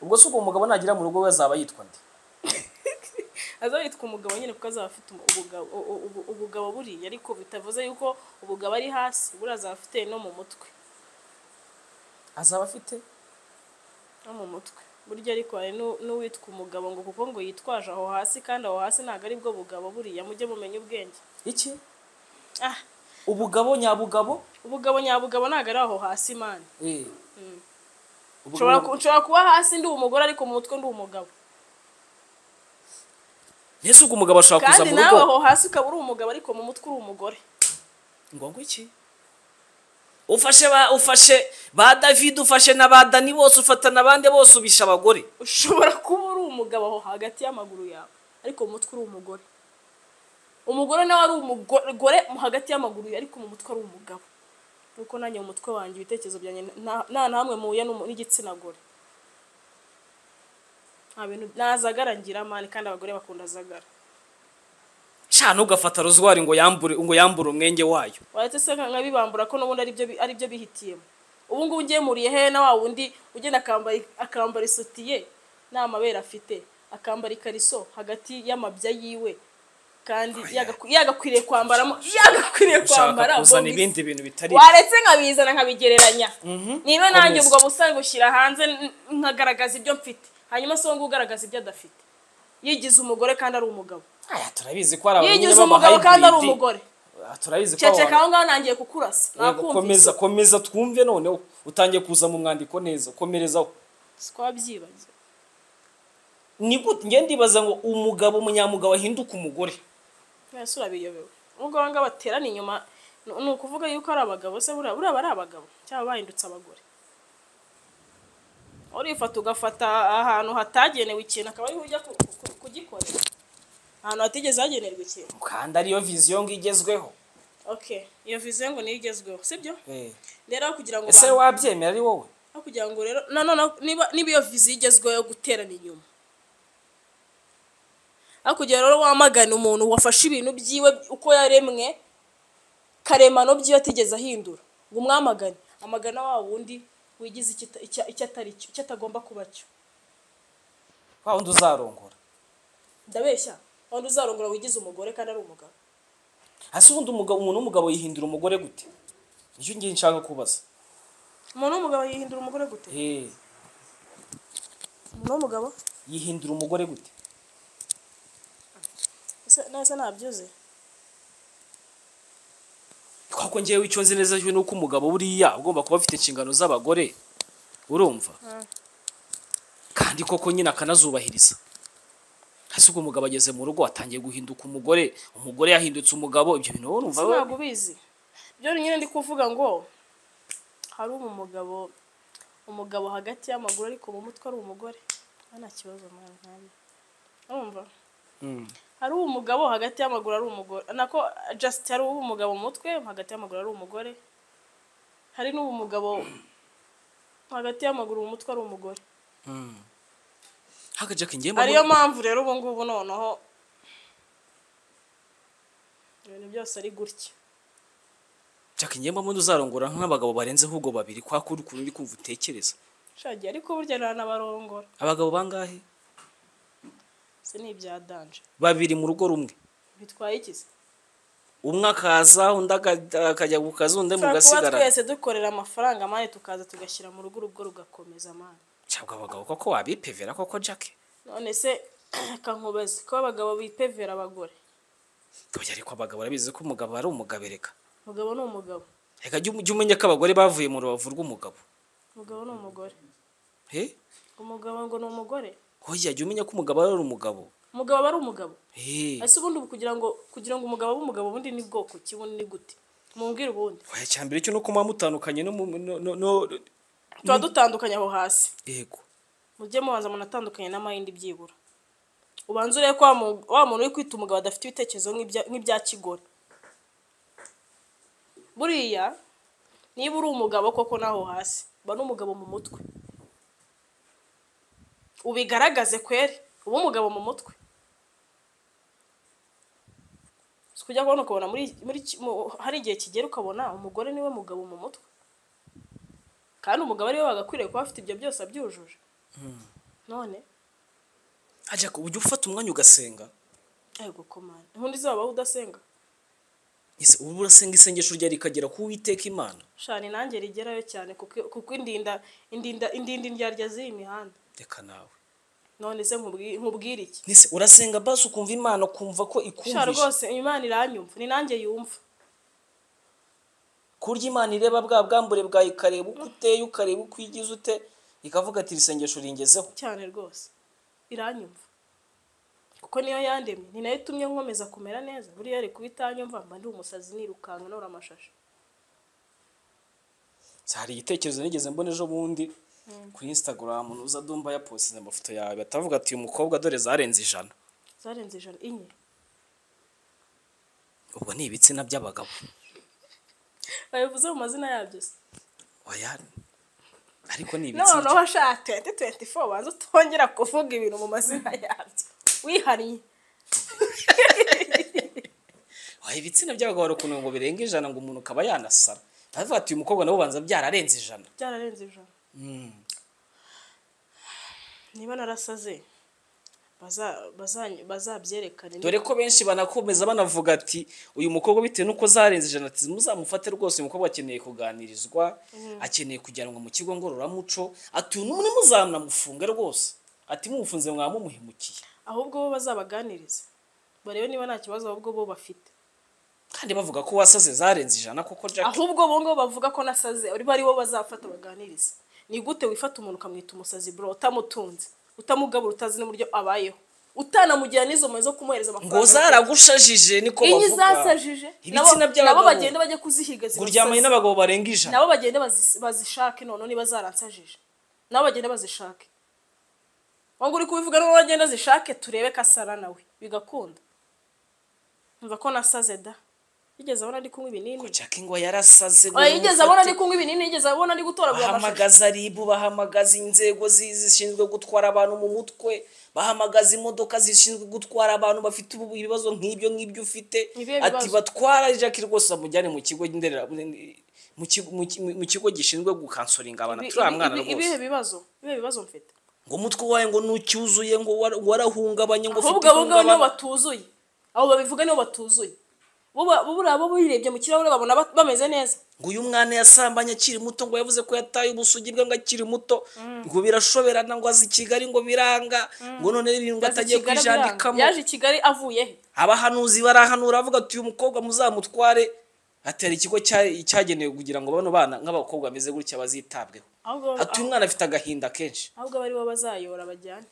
ubwo se ubwo umugabo nagira mu rugo we azaba yitwa nde aza yitwa umugabo nyine kuko azaba afite umu- ubugabo- u- u- ubu- ubugabo buriya ariko bitavuze yuko ubugabo ari hasi buriya azaba afite no mu mutwe azaba afite no mu mutwe burya ariko hari n'u- n'uwitwa umugabo ngo kuko ngo yitwaje aho hasi kandi aho hasi ntabwo ari bwo bugabo buriya mujye mumenya ubwenge iki ah ubugabo nyabugabo ubugabo nyabugabo ntabwo ari aho hasi mani Eh. Ubugabo- nshobora ku- nshobora kuba hasi ndi umugore ariko mu mutwe ndi umugabo mbese ubwo umugabo ashobora kuza kandi mu nawe rugo aho hasi ukaba uri umugabo ariko mu mutwe uri umugore ngo ngo iki ufashe ba ufashe ba david ufashe na ba dani bose ufatana abandi bose ubisha abagore ushobora kuba uri umugabo aho hagati y'amaguru yawe ariko mu mutwe uri umugore umugore nawe ari umugore mu hagati y'amaguru yawe ariko mu mutwe ari umugabo nuko nanjye mu mutwe wanjye ibitekerezo byanjye nta- nta na hamwe muhuye n'umu- n'igitsina gore nta bintu nazagara ngira mani kandi abagore bakunda zagara cana ugafata rozwari ngo yambure ngo yambure umwenge wayo wahita se nkabibambura ko n'ubundi aribyo bi- aribyo bihitiyemo ubu ngubu ngemuriye hehe na wa wundi ugenda akambara akambara isutiye nta mabere afite akambara ikariso hagati y'amabya yiwe kandi yagaku- yagakwiriye kwambaramo yagakwiriye kwambara ushaka kuzana bombi. ibindi bintu bitari waretse nkabizana nkabigereranya niba nanjye Komeza. ubwo busa bushyira hanze n- nkagaragaza ibyo mfite hanyuma se ngo ugaragaza ibyo adafite yigize umugore kandi ari umugabo aya turabizi ko ari abantu nyine yigize b'ama umugabo kandi ari hybrid. umugore Ah, turabizi ko ceceka abantu aho ngaho nangiye kukurasa nakumvise komeza komeza twumve noneho utangiye kuza mu mwandiko neza komerezaho twabyibagiwe ni gute ngende ndibaza ngo umugabo umunyamugabo ahinduka umugore ese urabiyobewe nubwo aba ngaba baterana inyuma ni- ni ukuvuga yuko ari abagabo se buriya buriya aba ari abagabo cyangwa bahindutse abagore urifata ugafata ahantu hatagenewe ikintu akaba ariho ujya ku- ku- ku- kugikorera ahantu hatigeze hagenerwa ikintu kandi ariyo viziyo ngo igezweho ok iyo viziyo ngo niyo igezweho sibyo Eh. rero aho kugira ngo ese abantu- wabyemera ari wowe aho kugira ngo rero nanone niba niba iyo viziyo igezweho yo guterana inyuma aho kugira rero wamagana umuntu wafashe ibintu byiwe uko yaremwe karemano byiwe atigeze ahindura ngo umwamagane amagana wa wundi wigize icyo ata- icyo- icyo atari cyo icyo atagomba kuba cyo wa wundi uzarongora ndabeshya wundi uzarongora wigize umugore kandi ari umugabo hasi ubundi umugabo umuntu w'umugabo yihindura umugore gute nicyo ngiye nshaka kubaza umuntu w'umugabo yihindura umugore gute Eh, umuntu w'umugabo yihindura umugore gute ese- nese ntabyuze twako ngewe icyo nzi neza cyo ni uko umugabo buriya ugomba kuba afite inshingano z'abagore urumva kandi koko nyine akanazubahiriza hasi ubwo umugabo ageze mu rugo atangiye guhinduka umugore umugore yahindutse umugabo ibyo bintu wowe urumva wowe- ntabwo ubizi byo nyine ndi kuvuga ngo hari umugabo umugabo hagati y'amaguru ariko mu mutwe ari umugore nta nta kibazo mwana ntabwo urumva Mm. hari umugabo hagati y'amaguru ari umugore nako just hari umugabo mu mutwe hagati y'amaguru ari umugore hari n'ubu mugabo hagati y'amaguru mu mutwe ari umugore Mm. haka jack ngiye ariyo mpamvu rero ubu ngubu noneho ibintu byose ari gutya jack ngiye mbamo uzarongora nk'abagabo barenze ahubwo babiri kwa kuri ukuntu uri kumva utekereza shagiye ariko burya nanabarongora abagabo bangahe si ni ibya danje babiri mu rugo rumwe bitwaye iki se umwe akaza undi aka- akajya ku kazi undi Dushobora kuba mugasigara twese dukorera amafaranga amande tukaza tugashyira mu rugo urugo rugakomeza amande cyabwa abagabo koko wabipevera koko jack none se kankubeze ko abagabo bipevera abagore Oya ariko abagabo barabizi ko umugabo ari umugabo reka umugabo ni umugabo reka jya jya umenya ko abagore bavuye mu rubavu rw'umugabo umugabo ni umugore he umugabo ngo ni umugore oya jya umenya ko umugabo ari umugabo umugabo aba ari umugabo he ese ubundi ubu kugira ngo kugira ngo umugabo abe umugabo ubundi ni bwoko ki ubundi ni gute mumbwire ubundi oya cya mbere cyo nuko muba mutandukanye no mu- no no- no- tuba dutandukanye aho hasi yego mujye mubanza munatandukanye n'amayindi byibura ubanza urebe ko wa mu- wa muntu uri kwita umugabo adafite ibitekerezo nk'ibya- nk'ibya kigore buriya niba uri umugabo koko n'aho hasi uba n'umugabo mu mutwe ubigaragaze kweri uba umugabo mu mutwe si ukujya kubona ukabona muri muri ki- mu- hari igihe kigera ukabona umugore niwe mugabo mu mutwe kandi umugabo ariwe wagakwiriye kuba afite ibyo byose abyujuje none hajya ku buryo ufata umwanya ugasenga ari gukomana ubundi izaba udasenga Ese ubu urasenga isengesho ryawe rikagera ku witeka imana shani nanjye rigerayo cyane kuko kuko indinda indinda indinda indyarya z'iyi mihanda reka nawe none se nkubwi- nkubwire iki Ese urasenga basi ukumva imana ukumva ko sha ikumvisha rwose imana iranyumva ni nanjye yumva ku buryo imana ireba bwa bwambure bwawe ikareba uko uteye ukareba uko uyigize ute ikavuga ati iri sengesho ringezeho cyane rwose iranyumva kuko niyo yandemye ni nayo itumye nkomeza kumera neza buriya yari kuba itanyumva mba ndi umusazi nirukanka nora amashashi hari igitekerezo nigeze mbona ejo bundi kuri instagram nuza dumba yapostinze amafoto yawe batavuga ati uyu mukobwa dore zarenze ijana zarenze ijana inye ubwo ni ibitsina by'abagabo babivuze mu mazina yabyo se oya ariko ni ibitsina noneho sha twenti twenti fo banza utongera kuvuga ibintu mu mazina yabyo wihannye oya ibitsina by'abagabo hari ukuntu ngo birenga ijana ngo umuntu akaba yanasara baravuga ati uyu mukobwa nabo banza byararenze ijana byararenze ijana niba narasaze baza- baza- bazabyerekane dore ko benshi banakomeza banavuga ati uyu mukobwa bitewe n'uko zarenze ijana ati muzamufate rwose uyu mukobwa akeneye kuganirizwa akeneye kujyanwa mu kigo ngororamuco ati uyu ni muzamufunge rwose ati mumufunze mwaba mumuhemukiye ahubwo bo bazabaganiriza barebe niba nta kibazo ahubwo bo bafite kandi bavuga ko wasaze zarenze ijana koko jack ahubwo bo ngo bavuga ko nasaze ari bo bazafata baganiriza ni gute wifata umuntu ukamwita umusazi bro utamutunze utamugabura utazi n'uburyo abayeho utanamugirana n'izo mpuhwe zo kumuhereza amafaranga ngo zaragushajije niko iyo bavuga zasajije nabo ibitsina nabo by'abagabo bagende bajye kuzihiga ngo uryamanye zimusaze. n'abagabo barenga ijana nabo bagende bazis- bazishake noneho niba zaransajije nabo bagende bazishake wangu uri kubivuga niba wagenda zishake turebe ko asara nawe bigakunda mva ko nasaze da yigeze abona ndi kunywa ibinini jack ngo yarasaze ngo Oya, yigeze abona mumufate. ndi kunywa ibinini yigeze abona ndi gutoragura amashashi bahamagaza ribu bahamagaza inzego zi- zishinzwe gutwara abantu mu mutwe bahamagaza imodoka zishinzwe gutwara abantu bafite ubu- ibibazo nk'ibyo ngibyo ufite Ibihe ati bibazo. batwara jack rwose bamujyane mu kigo ndera mu kigo- mu ki- mu kigo gishinzwe gukansoringa abantu Ibi- turiya ibi- mwana ibi- ibihe rwose bibazo ibihe bibazo mfite ngo umutwe wawe ngo nucyuzuye ngo wara- warahungabanye ngo ufite ahubwo abo ngabo nibo ihungabana. batuzuye abo babivuga nibo batuzuye bo ba- bo buriya bo birebye mu kirahure babona ba- bameze neza ngo uyu mwana yasambanye akiri muto ngo yavuze ko yataye ubusugi bwe ngo akiri muto ngo birashoberana ngo azi i kigali ngo biranga ngo none ibintu ngo Yaje atagiye i Kigali abiranga. kwijandikamo yaje i kigali avuye he abahanuzi barahanura bavuga ati uyu mukobwa muzamutware ati hari ikigo cya- cyagenewe kugira ngo bano bana nk'abakobwa bameze gutya bazitabweho ahubwo ati uyu mwana afite agahinda kenshi ahubwo aba ari bo bazayora bajyane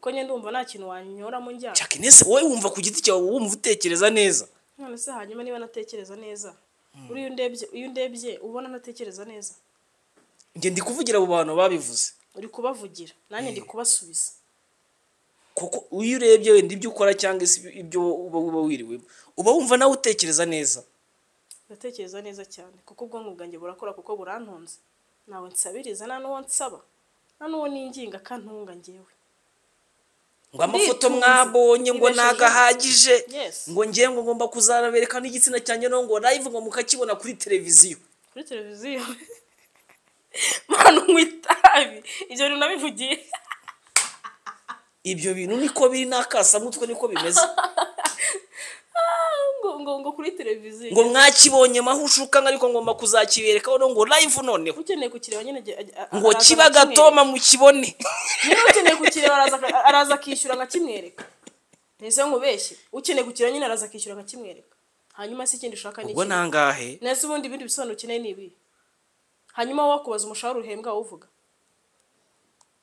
kuko njye ndumva nta kintu wanyoramo njyana Jack nese wowe wumva ku giti cyawe wumva utekereza neza none se hanyuma niba natekereza neza uriya undebye iyo undebye ubona ntatekereza neza njye ndi kuvugira abo bantu babivuze uri kubavugira nanjye ndi kubasubiza kuko iyo urebye wenda ibyo ukora cyangwa se ibyo uba uba wiriwemo uba wumva nawe utekereza neza ndatekereza neza cyane kuko ubwonko bwanjye burakora kuko burantunze ntawe nsabiriza nta n'uwo nsaba nta n'uwo ninginga kantunga njyewe ngo amafoto Nditunze. mwabonye ngo Nibeshejeho. nagahagije Yes. ngo ngewe ngo ngomba kuzabereka n'igitsina cyanjye no ngo live ngo mukakibona kuri televiziyo kuri televiziyo mwana unywa itabi ibyo bintu nabivugiye ibyo bintu niko biri n'akasamutwe niko bimeze ngo ngo ngo kuri televiziyo ngo mwakibonye mahushuka ariko ngomba kuzakibereka hano ngo live noneho ukeneye kukireba nyine ajya- ajya- a- ngo araza kiba akakireba. gatoma mukibone niba ukeneye kukireba araza aka- araza akishyura nkakimwereka nese nkubeshye ukeneye kukireba nyine araza akishyura nkakimwereka hanyuma si ikindi ushaka ubwo n'ikindi nangahe nese ubundi ibindi bisobanuro ukeneye ni ibi hanyuma wowe akubaza umushahara uhembwa uvuga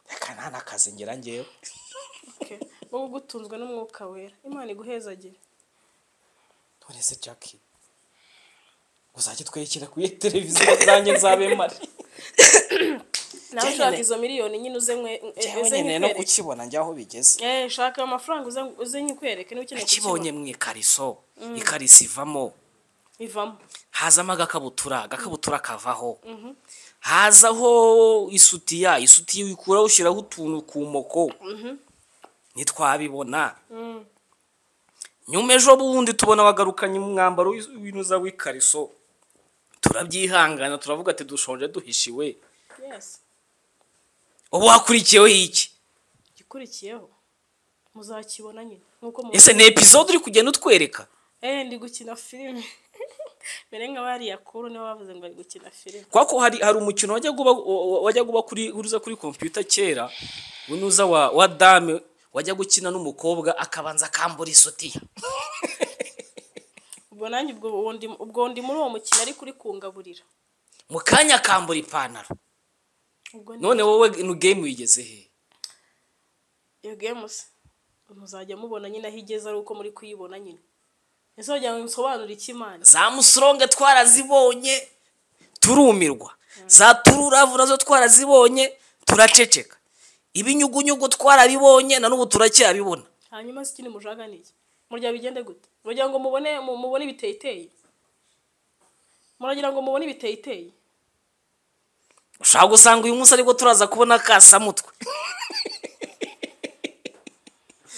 reka nta n'akazi ngera ngewe Okay. wowe ugutunzwe n'umwuka wera imana iguhezagire none se jackie uzajya twerekera kuri televiziyo zanjye nzabe mari nawe Njyewe ushaka nyine- izo miliyoni nyine uze mwe njyewe uze nkeneye no nkikwereke kukibona njya aho bigeze Eh, shaka amafaranga uze uze nkikwereke niba ukeneye nakibonye kukibona mu ikariso ikariso ivamo bivamo hazamo agakabutura agakabutura kavaho hazaho isutiya isutiya uyikuraho ushyiraho utuntu ku moko ntitwabibona nyuma ejo bundi tubona wagarukanye umwambaro w'iz- w'inuza w'ikariso turabyihangana turavuga ati dushonje duhishiwe yesi ubu hakurikiyeho iki igikurikiyeho muzakibona nyine nk'uko ese ni epizode uri kugenda utwereka eee ndi gukina filime mbere nka bariya kuru nibo bavuze ngo bari gukina filime kubera ko hari hari umukino wajyaga uba wa- wajyaga uba kuri uruza kuri kompiyuta kera winuza wa, wa dame wajya gukina n'umukobwa akabanza akambura isutiya ubwo nanjye ubwo uwo ndi- ubwo ndi muri uwo mukino ariko uri kungaburira mu kanya akambura ipantaro ubwo ni none wowe ino game wigeze he iyo game se muzajya mubona nyine aho igeze ari uko muri kuyibona nyine ese wagira ngo nsobanure iki imana za musoronge twarazibonye turumirwa za tururavu nazo twarazibonye turaceceka ibinyugunyugu twarabibonye na n'ubu turacyabibona hanyuma se ikindi mujaga ni iki murya bigende gute muragira ngo mubone mu- mubone ibiteyiteye muragira ngo mubone ibiteyiteye ushaka gusanga uyu munsi aribwo turaza kubona kasamutwe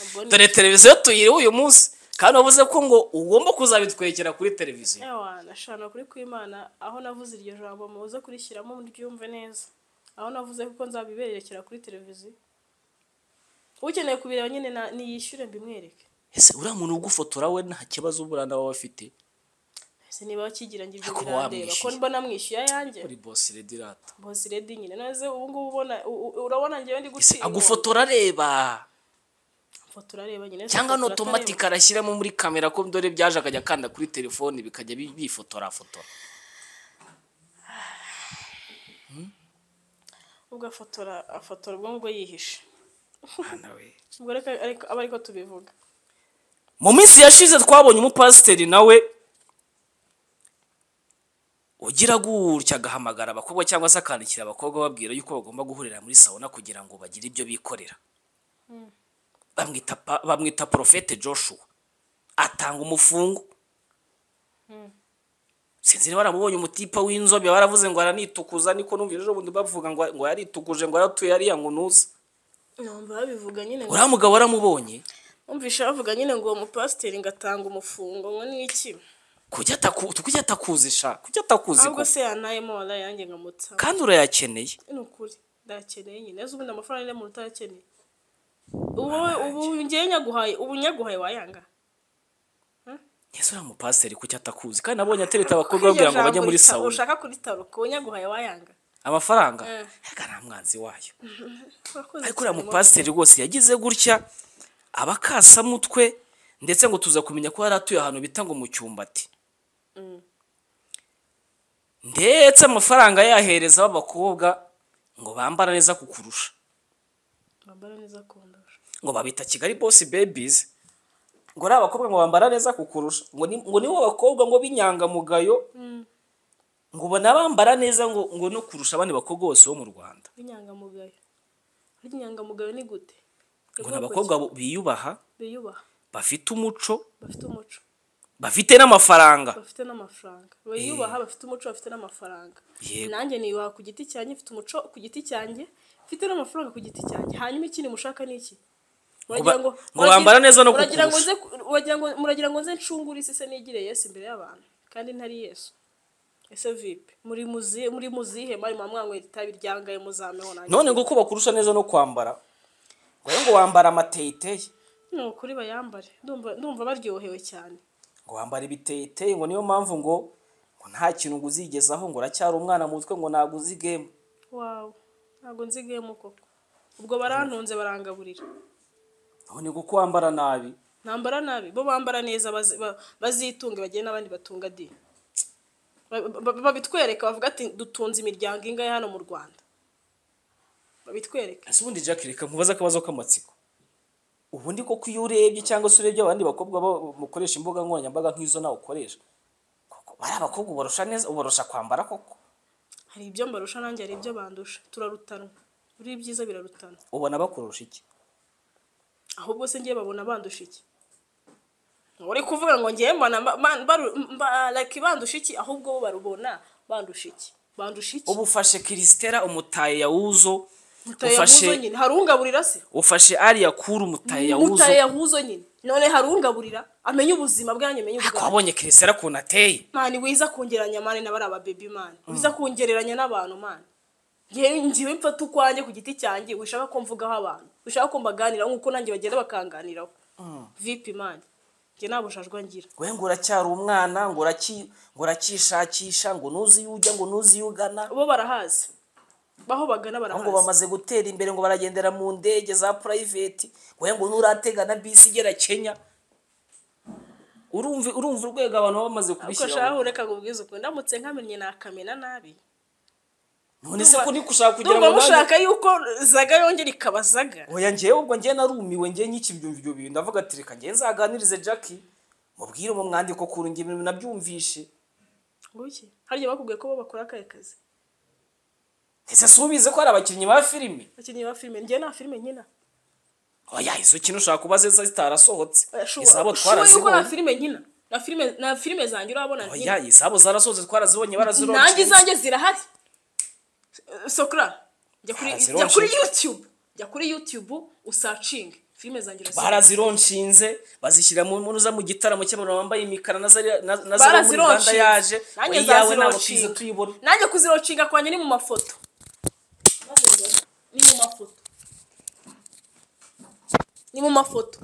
Ubwo ni- dore televiziyo tuyiriwe uyu munsi kandi wavuze ko ngo ugomba kuzabitwekera kuri televiziyo Ewana, shana kuri kwimana aho navuze iryo jambo muze kurishyiramo ryumve neza aho navuze kuko nzabiberekera kuri televiziyo ukeneye kubireba nyine na- niyishyure mbimwereke ese uriya muntu ugufotora we nta kibazo uburana waba afite ese niba wakigira ngo ibyo Ariko birandeba ko wamwishyuye. mbona mwishyuye ayanjye uri bosi redirata bose redi nyine noze ubu ngubu ubona u- u- urabona ngewe ndi ese gutsindwa agufotora areba Foto urareba nyine cyangwa ni foto uratareba. otomatika arashyiramo muri kamera ko dore byaje akajya akanda kuri telefoni bikajya bi- bifotora fotora ubwo afotora afotora ubwo ngubwo yihishe Mwana we. ubwo reka ariko aba ariko tubivuga mu minsi yashize twabonye umupasiteri nawe ugira gutya agahamagara abakobwa cyangwa se akandikira abakobwa babwira yuko bagomba guhurira muri sawuna kugira ngo bagire ibyo bikorera bamwita pa- bamwita porofete joshua atanga umufungo sinzi niba baramubonye umutipa w'inzobe baravuze ngo aranitukuza niko numva ejo bundi bavuga ngo ngo yaritukuje ngo yaratuye yariya ngo ntuze numva babivuga nyine ngo- uriya mugabo waramubonye Umvishe bavuga nyine ngo uwo mupasiteri ngo atanga umufungo ngo ni iki kujya ataku- kujya atakuzisha kujya atakuzi ahubwo koko. se yanayemo wala yanjye nkamutsa kandi urayakeneye ni ukuri ndakeneye nyine ese ubundi amafaranga ari mu utayakeneye ubu wowe- ubu ngewe nyaguhaye ubu nyaguhaye wayanga ese uriya mupasiteri kuki atakuzi kandi nabonye atereta abakobwa babwira ngo bajye muri sawuna ushaka kuritaruka ubu nyaguhaye wayanga amafaranga Eh. yaga nta mwanzi wayo Urakoze ariko uriya cyane, mupasiteri rwose yagize gutya abakasamutwe ndetse ngo tuza kumenya ko yari atuye ahantu bita ngo mu cyumbati ndetse amafaranga yahereza b'abakobwa ngo bambara neza kukurusha bambara neza kundusha ngo babita kigali bosi bebizi ngo ari abakobwa ngo bambara neza kukurusha ngo ni- ngo nibo bakobwa ngo b'inyangamugayo ngo ubona bambara neza ngo ngo no kurusha abandi bakobwa bose bo mu rwanda b'inyangamugayo ariko inyangamugayo ni gute ngo ni abakobwa bo- biyubaha biyubaha bafite umuco bafite umuco bafite n'amafaranga bafite n'amafaranga bayubaha bafite umuco bafite n'amafaranga Yego. nanjye niyubaha ku giti cyanjye mfite umuco ku giti cyanjye mfite n'amafaranga ku giti cyanjye hanyuma ikindi mushaka ni iki Muragira Ngo ba- ngo muragira- bambara neza no muragira ngo kukurusha. nze ku- muragira ngo- muragira ngo nze ncungure isi se nigire yesu imbere y'abantu kandi ntari yesu ese vipe muri muzihe muri muzihe mari mwamwanywera itabi ryangaye muzameho nanjye none ngo uko bakurusha neza no kwambara ngo rero ngo wambara amateyiteye ni ukuri bayambare ndumva ndumva baryohewe cyane ngo wambara ibiteyiteye ngo niyo mpamvu ngo ngo nta kintu ngo uzigezaho ngo uracyari umwana mu mutwe ngo ntabwo uzi gemu wawe ntabwo nzigayemo koko ubwo barantunze barangaburira none ngo uko wambara nabi ntambara nabi bo bambara neza bazi- ba- bazitunge bagire n'abandi batunga di Ba- ba- babitwereka bavuga ati dutunze imiryango ingahe hano mu rwanda babitwereka ese ubundi jack reka nkubaze akabazo k'amatsiko ubundi koko iyo urebye cyangwa se urebye abandi bakobwa bo- mukoresha imbuga nkoranyambaga nk'izo nawe ukoresha koko bari abakobwa ubarusha neza ubarusha kwambara koko hari ibyo mbarusha nanjye hari ibyo bandusha turarutanwa buri ibyiza birarutana ubona bakurusha iki ahubwo se ngiye babona bandusha iki uri kuvuga ngo ngewe mbana mba- mba- mba- mba- like bandusha iki ahubwo bo barubona bandusha iki bandusha iki ubu ufashe kirisitera umutaye yawuzo mutaye yahuzo nyine hari ungaburira se ufashe ariya kuru umutaye yawuzo mutaye yahuzo nyine none hari ungaburira amenye ubuzima bwanjye amenye ariko ubwanjye wabonye kirisitera ukuntu ateye mani wiza kungereranya mani n'abari ababebi mani wiza kungereranya n'abantu mani ngewe ngewe mfata ukwanjye ku giti cyanjye wishaka ko mvugaho abantu wishaka ko mbaganiraho nk'uko nanjye bagenda bakanganiraho vipi mani njye nta bujajwa ngira we ngo uracyari umwana ngo uraki- ngo urakishakisha ngo ntuzi iyo ujya ngo ntuzi iyo ugana bo barahazi baho bagana aho ngo barahazi bamaze gutera imbere ngo baragendera mu ndege za purayiveti we ngo nturatega na bisi igera kenya urumva urumva urwego abantu baba bamaze ariko kubishyiraho shahu reka ngubwize ukuntu ndamutse nkamenye nakamena nabi none se ko uri gushaka kugira ngo ndumva nanjye- mushaka yuko zaga yongera ikaba zaga oya ngewe ubwo ngewe narumiwe ngewe nyiki byumva ibyo bintu ndavuga ati reka ngewe nzaganirize jackie mubwire mu mwandiko kuru ngewe ibintu nabyumvishe nguki harya bakubwiye ko bo bakora akahe kazi ese si ubizi ko hari abakinnyi ba filime abakinnyi ba filime njyewe nta filime nkina oya izo kintu ushaka kuba zeza zitarasohotse izabo ashobora yuko nta twarazibonye filime nkina nta filime nta filime zanjye urabona nkina oya izabo zarasohotse twarazibonye nanjye barazironshe izanjye zirahari Eh, sokra jya kuri Barazironshe. jya kuri youtube jya kuri youtube usacinge filime zanjye urazi- barazironshinze bazishyira mu munuza mu gitaramo cy'abantu bambaye imikara na zari na na zari muri Uganda barazironshinga yaje nanjye oya yawe ntabwo tuzi nzazironcinga. tuyibona nanjye kuzironshinga kwanjye ni mu mafoto ni mu mafoto ni mu mafoto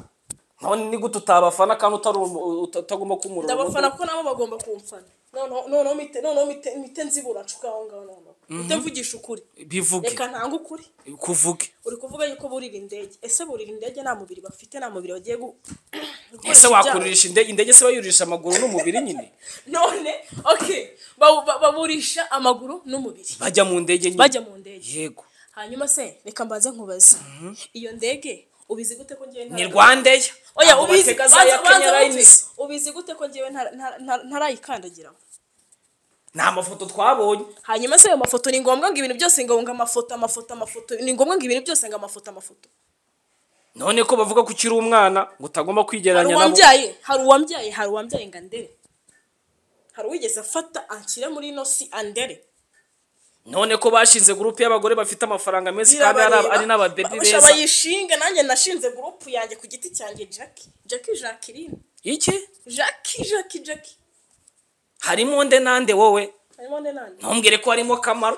none ni gute utabafana kandi utari umu- uta- utagomba kumurura ndabafana ko nabo bagomba kumfana noneho noneho mite noneho mite mite nzibura nshuka aho ngaho noneho mite mvugisha ukuri bivuge reka ntange ukuri kuvuge uri kuvuga yuko burira indege ese burira indege nta mubiri bafite nta mubiri bagiye gu ese gukoresha ibyago. wakuririsha indege indege se bayurisha amaguru n'umubiri nyine none okay babu- ba- baburisha amaguru n'umubiri bajya mu ndege nyine bajya mu ndege yego hanyuma se reka mbanze nkubaze iyo ndege ubizi gute ko ngewe ni rwandeya oya Ntabwo ubizi batega za banza- ya banza kenya wumve. rayinizi ubizi gute ko ngewe ntara- ntara- ntara- ntarayikandagiramo ni amafoto twabonye hanyuma se ayo mafoto ni ngombwa ngo ibintu byose ngo ngo amafoto amafoto amafoto ni ngombwa ngo ibintu byose ngo amafoto amafoto none ko bavuga ko ukiri umwana ngo utagomba hari kwigereranya nabo uwambyaye hari uwambyaye hari uwambyaye ngo andere hari uwigeze afata anshyire muri ino si andere none ko bashinze gurupe y'abagore bafite amafaranga menshi kandi ari ab- ari n'ababebi beza beza bayishinga nanjye nashinze gurupu yanjye ku giti cyanjye jackie jackie jacqueline iki jackie jackie jackie harimo nde nande wowe harimo nde nande ntumbwire ko harimo kamaro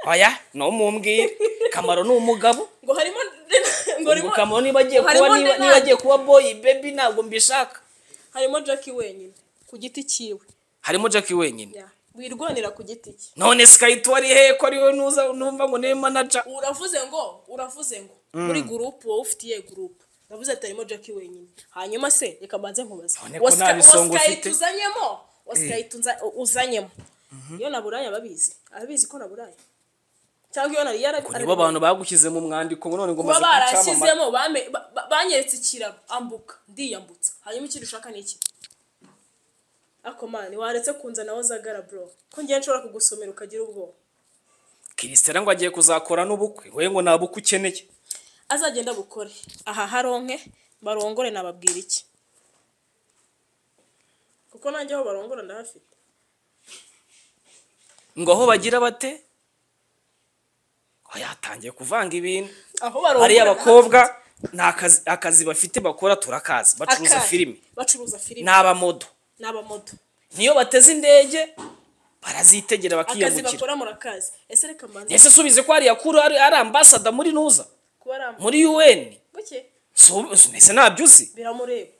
oya ntumumbwire kamaro ni umugabo ngo harimo nde na- ngo harimo Ubwo kamaro niba agiye kuba harimo niba nde niba nande? agiye kuba boyi bebi ntabwo mbishaka harimo jackie wenyine ku giti cyiwe harimo jackie wenyine Ya. wirwanira ku giti cye none sikayiti wari hehe ko ariwe nuza numva ngo niwe manaja uravuze ngo uravuze ngo muri gurupu wowe ufitiye gurupu ndavuze ati harimo jackie wenyine hanyuma se reka mbanze nkubaze None ko Wa Sky- nta wa bisongo Sky ufite? tuzanyemo wa Sky tunza- uzanyemo iyo naburaya ababizi ababizi ko naburaya cyangwa iyo nari yarabi nibo abantu bagushyize mu mwandiko ngo none ngo kuba umaze gucamama barashyizemo bame- ba- ba- banyeretse ikiraro ambuka ndiyambutsa hanyuma ikindi ushaka ni iki ako mani waretse kunzanaho zagara bro ko ngiye nshobora kugusomera ukagira ubwoba kirisitera ngo agiye kuzakora n'ubukwe we ngo nta bukwe ukeneye azagenda bukore aha haronke barongore nababwira iki kuko nanjye aho barongora ndahafite ngo aho bagira bate oya yatangiye kuvanga ibintu aho barongora ariya ndahafite. bakobwa ni akazi, akazi bafite bakora turakazi bacuruza Akahe? filime bacuruza filime ni abamodo ni abamodo niyo bateze indege barazitegera akazi bakiyambukira bakora murakazi ese reka mbanze ese subize ko hariya kuru ari ari ambasada muri nuza kuba ari muri un buke Su- su- ese ntabyo uzi biramureba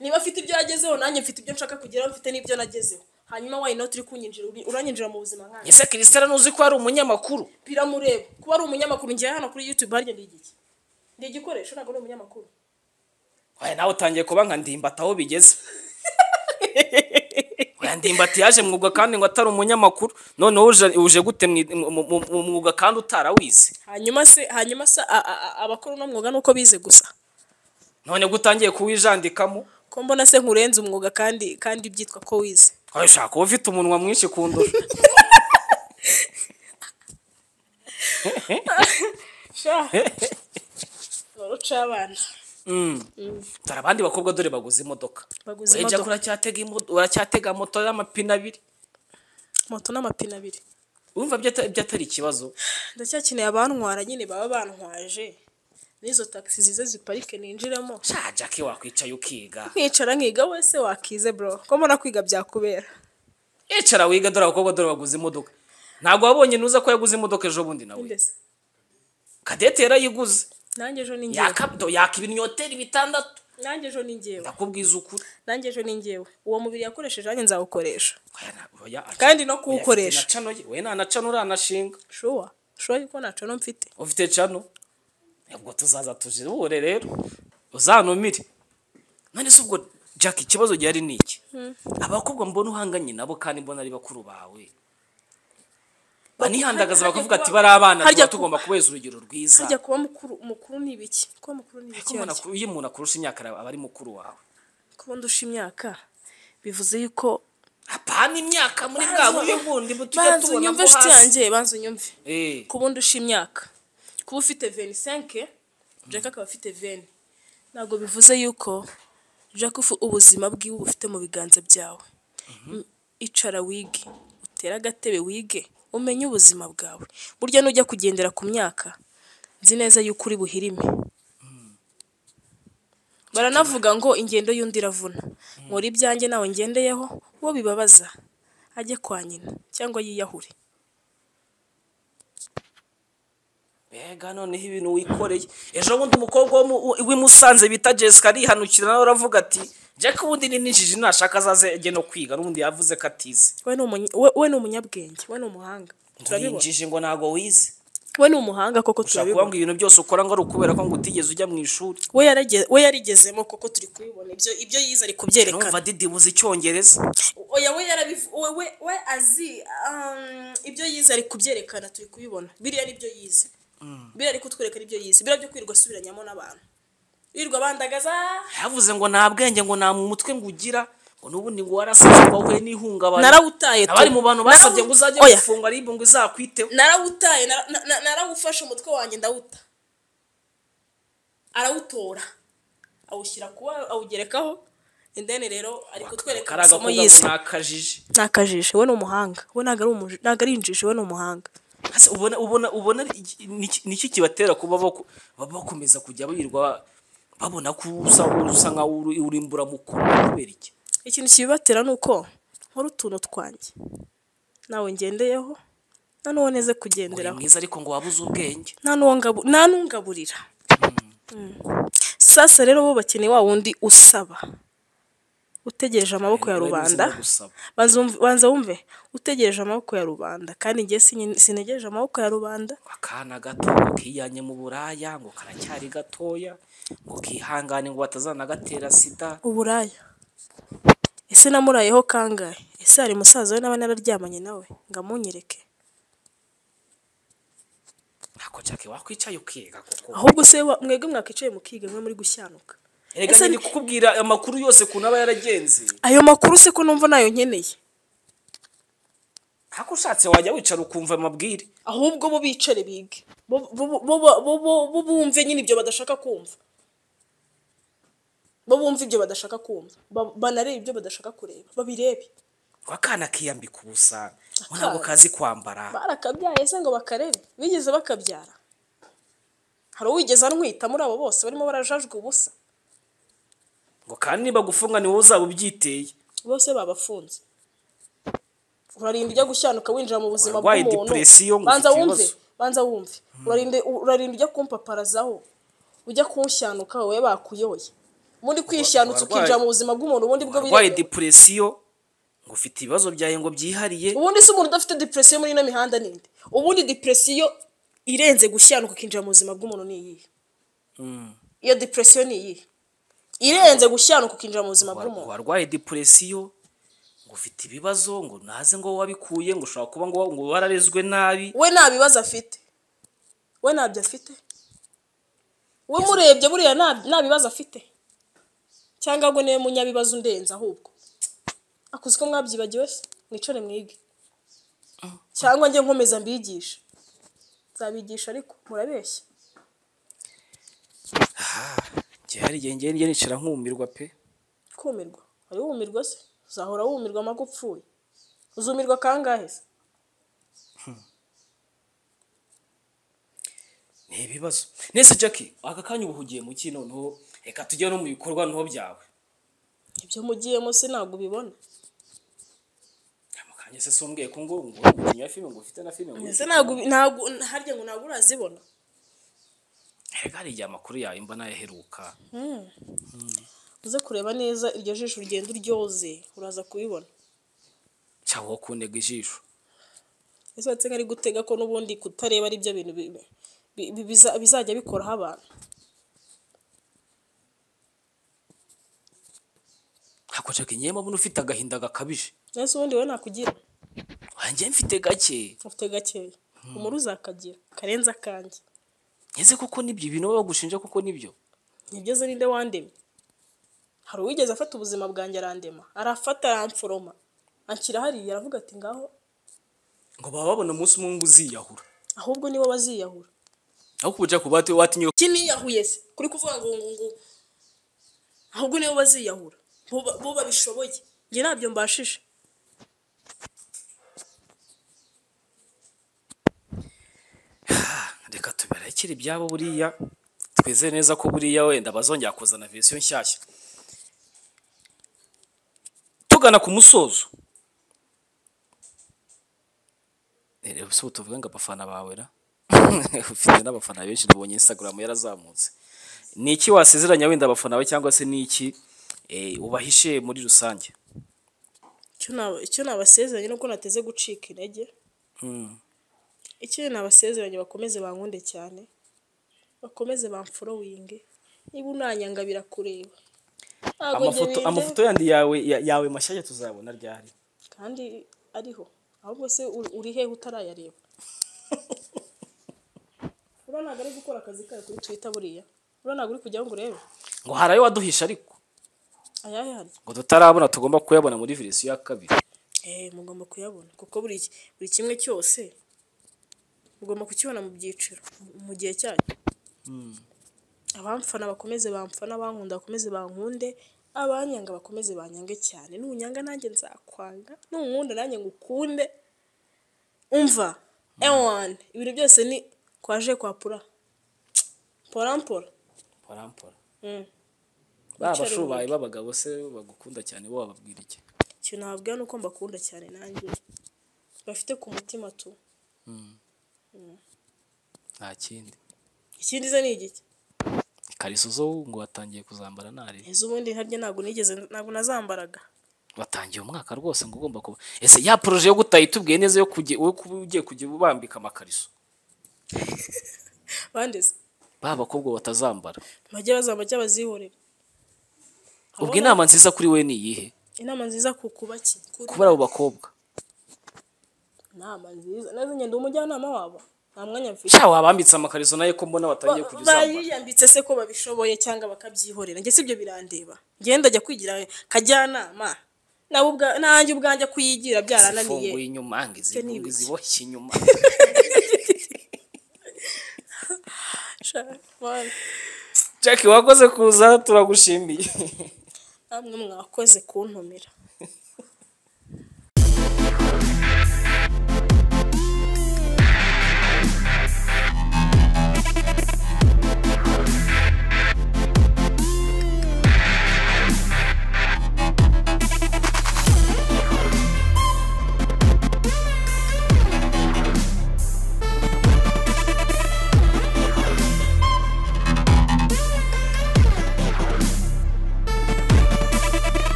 niba afite ibyo yagezeho nanjye mfite ibyo nshaka kugeraho mfite n'ibyo nagezeho hanyuma wayi noti uri kunyinjira uri- uranyinjira mu buzima nkanjye ese kirisitera ntuzi ko ari umunyamakuru biramureba kuba ari umunyamakuru ngewe hano kuri youtube harya ndi igiki ndi igikoresho ntabwo ari umunyamakuru oya nawe utangiye kuba nka ndimbata aho bigeze oya ndimbati yaje mu mwuga kandi ngo atari umunyamakuru noneho uje- uje gute mu mu- mu- mu mwuga kandi utarawize hanyuma se hanyuma se a- a- a- abakora uno mwuga nuko bize gusa none ko utangiye kuwijandikamo ko mbona se nkurenze umwuga kandi kandi byitwa ko wize oya ushaka uba ufite umunwa mwinshi kundusha c'abana dore abandi bakobwa dore baguze imodoka Baguze Oya, imodoka. Jack, uracyatega imo- uracyatega moto y'amapine abiri moto n'amapine abiri wumva ibyo ata- ibyo atari ikibazo ndacyakeneye abantwara nyine baba bantwaje n'izo taxi zize ziparike ninjiramo sha jake wakwicaye ukiga nkicara nkiga wese wakize bro ko mbona kwiga byakubera icara wiga dore abakobwa dore baguze imodoka ntabwo wabonye nuza ko yaguze imodoka ejo bundi nawe mbese kadete yarayiguze nanjye ejo ni njyewe Yaka- do- yaka ibinyoteri bitandatu nanjye ejo ni njyewe ndakubwiza ukuri nanjye ejo ni njyewe uwo mubiri yakoresheje nanjye nzawukoresha Oya, na- oya, aca- Kandi no oya, kuwukoresha. afite na cano ye. we nta na cano uranashinga shuwa shuwa yuko nta cano mfite ufite cano ubwo tuzaza tujihure rero uzanumire none se ubwo jack ikibazo gihari ni iki abakobwa mbona uhanganye nabo kandi mbona ari bakuru bawe banihandagaza Harya bakavuga ati kuba- bari abana harya tuba kuba- tugomba kubeza urugero rwiza hajya kuba mukuru mukuru ni ibiki kuba mukuru ni Ariko ibiki umuntu yaryo? akuru- iyo umuntu akurusha imyaka araba- aba ari mukuru wawe kuba ndusha imyaka bivuze yuko apana imyaka muri bwa buryo bundi butujya banza tubona unyumve ko inshuti hasi yanjye banza unyumve Eh, kuba undusha imyaka kuba ufite veni senke jack akaba afite veni ntabwo bivuze yuko jack ufu- ubuzima bwiwe ubufite mu biganza byawe M- icara wige utere agatebe wige umenye ubuzima bwawe burya nujya kugendera ku myaka nzi neza yuko uri buhirime baranavuga ngo ingendo y'undi iravuna nkora ibyanjye nawe ngendeyeho uwo bibabaza ajye kwa nyina cyangwa yiyahure mbega noneho ibintu wikoreye ejo bundi umukobwa wo mu- w'i musanze bita jessica arihanukira nawe aravuga ati jack ubundi ni ninjiji nashaka azaze no kwiga n'ubundi yavuze ko atize we ni umunya- we- we ni umunyabwenge we ni umuhanga turabibona turinjije ngo ntabwo wize we ni umuhanga koko ushobora kuvuga turabibona ngo ibintu byose ukora ngo ari ukubera ko ngo utigeze ujya mu ishuri we yarage- we yarigezemo koko turi kubibona ibyo ibyo yize ari numva kubyerekana didibuze icyongereza oya we yarabivu- we- we- we azi um, ibyo yize ari kubyerekana turi kubibona biriya ni byo yize biriya ari kutwerekana ibyo yize biriya byo kwirirwa asubiranyamo n'abantu wirirwa bandagaza yavuze ngo nta bwenge ngo nta mu mutwe ngo ugira ngo n'ubundi ngo warasaze ngo wahuye n'ihungabana narawutaye tu. abari mu bantu basabye ngo uzajye Narawu- oya, gufunga ribu ngo izakwiteho narawutaye nara- na- na- narawufashe umutwe wanjye ndawuta arawutora awushyira kuba awugerekaho indeni rero ari kutwereka kari amasomo agakobwa yize ngo nakajije ni akajisho we ni umuhanga we ntabwo ari umuj- ntabwo ari injiji we ni umuhanga Ese ubona ubona ubona iki- niki- niki kibatera kuba baku- ba- bakomeza kujya birirwa babona ko usa usa nkaho uri- uri imburamukuru kubera iki ikintu kibibatera ni uko nkora utuntu twanjye nawe ngendeyeho nta n'uwo neze uri kugenderaho mwiza ariko ngo wabuze ubwenge nta n'uwo ngabu- nta n'ungaburira Mm. sasa rero bo bakeneye wa wundi usaba utegereje amaboko ya Niwe rubanda bizima gusaba. Banza wumve- banza wumve utegereje amaboko ya rubanda kandi njye sinye- sinegereje amaboko ya rubanda akana gato ngo kiyanye mu buraya ngo karacyari gatoya ngo kihangane ngo batazanagatera sida uburaya ese namurayeho kangahe ese hari musaza we n'aba nararyamanye nawe ngo amunyereke ntako cyake wakwicaye ukiga kuko ahubwo se wa- mwebwe mwakicaye mukiga mwe muri gushyanuka erega Ese- ndi kukubwira amakuru yose kuntu aba yaragenze ayo makuru se ko numva nayo nkeneye ntako ushatse wajya wicara ukumva amabwire ahubwo bo bicare bige bo bo- bo- bo- bo- bo bumve nyine ibyo badashaka kumva bo bumve ibyo badashaka kumva Ba- banarebe ibyo badashaka kureba babirebe ko akana kiyambika ubusa ngo Akana. ntabwo kazi kwambara barakabyaye se ngo bakarebe bigeze bakabyara hari uwigeze anwita muri abo bose barimo barajajwe ubusa ngo kandi nibagufunga ni wowe uzaba ubyiteye bose babafunze urarinda ujya gushyanuka winjira mu buzima Warwaye bw'umuntu depression ngo banza ufite wumve ibibazo. banza wumve urarinda urarinda ujya kumpaparazaho ujya kushyanuka wowe bakuyoye ubundi kwishanutsa warwaye- ukinjira mu buzima bw'umuntu ubundi bwo warwaye birebera. depresiyo ngo ufite ibibazo byawe ngo byihariye ubundi si umuntu udafite depresiyo muri ino mihanda ninde ubundi depresiyo irenze gushyanuka ukinjira mu buzima bw'umuntu ni iyihe iyo depresiyo ni iyihe irenze gushyanuka ukinjira mu buzima War- bw'umuntu warwaye depresiyo ngo ufite ibibazo ngo naze ngo wabikuye ngo ushobora kuba ngo ngo wararezwe nabi we nta bibazo afite we ntabyo afite we murebye buriya nta- nta bibazo afite cyangwa ahubwo niwe munyabibazo undenze ahubwo akuze ko mwabyibagiwe se mwicare mwige cyangwa njye nkomeza mbigisha nzabigisha ariko murabeshya aha njye hari igihe njye nicara nkumirwa pe kumirwa wari wumirwa se uzahora wumirwa amagupfuye uzumirwa kangahe se ni ibibazo nese jackie aka kanya uba uhugiye mu ki noneho reka tujye no mu bikorwa noneho byawe ibyo mugiyemo se ntabwo ubibona amakanya se sumbwiye ko ngo ngo umukinnyi wa filime ngo ufite na filime ngo ese ntabwo ubi- ntabwo harya ngo ntabwo urazibona reka hari igihe amakuru yawe mba nayaheruka uze kureba neza iryo jisho rigenda uryoze uraza kubibona cyangwa wowe kuntega ijisho ese watse ari gutega ko n'ubundi kutareba ari byo bintu bi- bi- bi- biza- bizajya bikoraho abantu ntabwo jackie ngewe mbona ufite agahinda gakabije ese ubundi wowe nakugira wanjye mfite gake ufite gakeya umuri uzakagira karenze akanjye ngeze koko nibyo ibintu baba bagushinja koko nibyo nibyo ninde wandemye hari uwigeze afata ubuzima bwanjye arandema arafata aramforoma anshyira hariya aravuga ati ngaho ngo baba babona umunsi umwe ngo uziyahura ahubwo nibo baziyahura aho kubuja ku bati watinye iki niyahuye se kuri kuvuga ngo ngo ngo ahubwo nibo baziyahura bo ba- bo babishoboye njye ntabyo mbashije reka tuberekere ibyabo buriya twizeye neza ko buriya wenda bazongera kuzana verisiyo nshyashya tugana ku musozo Eh, rero si ubu tuvuge ngo abafana bawe ra ufite n'abafana benshi nabonye instagram yarazamutse ni iki wasezeranya wenda abafana bawe cyangwa se ni iki eh, ubahishe muri rusange icyo naba- icyo nabasezeranye nuko nateze gucika intege icyo nabasezeranye bakomeze bankunde cyane bakomeze bamforowinge niba unanyanga birakureba Ntabwo njye amafoto binde- amafoto yandi yawe ya- yawe mashyashya tuzabona ryari kandi ariho ahubwo se uri- uri hehe utarayareba uriya ntabwo ari gukora akazi kayo kuri twita buriya uriya ntabwo uri kujyaho ngo urebe ngo hari ayo waduhisha ariko ayahe hari ngo tutarabona tugomba kuyabona muri verisiyo ya kabiri eee mugomba kuyabona kuko buri ki- buri kimwe cyose mugomba kukibona mu byiciro mu- mu gihe cyacyo abamfana bakomeze bamfana abankunda bakomeze bankunde abanyanga bakomeze banyange cyane nunyanga nanjye nzakwanga nunkunda nanjye ngukunde umva ewani ibintu byose ni kwaje kwa pura porampora parampora Mm. ba Wicara bashubaye b'abagabo se bagukunda cyane bo wababwira iki icyo nababwira ni uko mbakunda cyane nanjye bafite ku mutima tu nta kindi ikindi ze ni igiki ikariso zo ngo watangiye kuzambara nari ejo ubundi harya ntabwo nigeze ntabwo nazambaraga watangiye umwaka rwose ngo ugomba kuba ese ya poroje yo gutaha itubwiye neza yo kujya wowe kuba ugiye kujya ubambika amakariso bandeze ba bakobwa batazambara bajye bazamba bajya bazihorera ubwo inama nziza kuri we ni iyihe inama nziza ku kubaki Kuri- kubera abo bakobwa inama nziza neza ngenda umujyanama wabo nta mwanya mfite sha wabambitse amakariso naye ko mbona watangiye kujya uzambara bayiyambitse se ko babishoboye cyangwa bakabyihorera njye sibyo birandeba ngenda ajya kwigira kajyanama nawe ubwa nanjye ubwanjye kuyigira byarananiye zifunguye inyuma ngo ni izifunge ibiki? ziboshye inyuma Sha, bana, jackie wakoze kuza turagushimiye namwe mwakoze kuntumira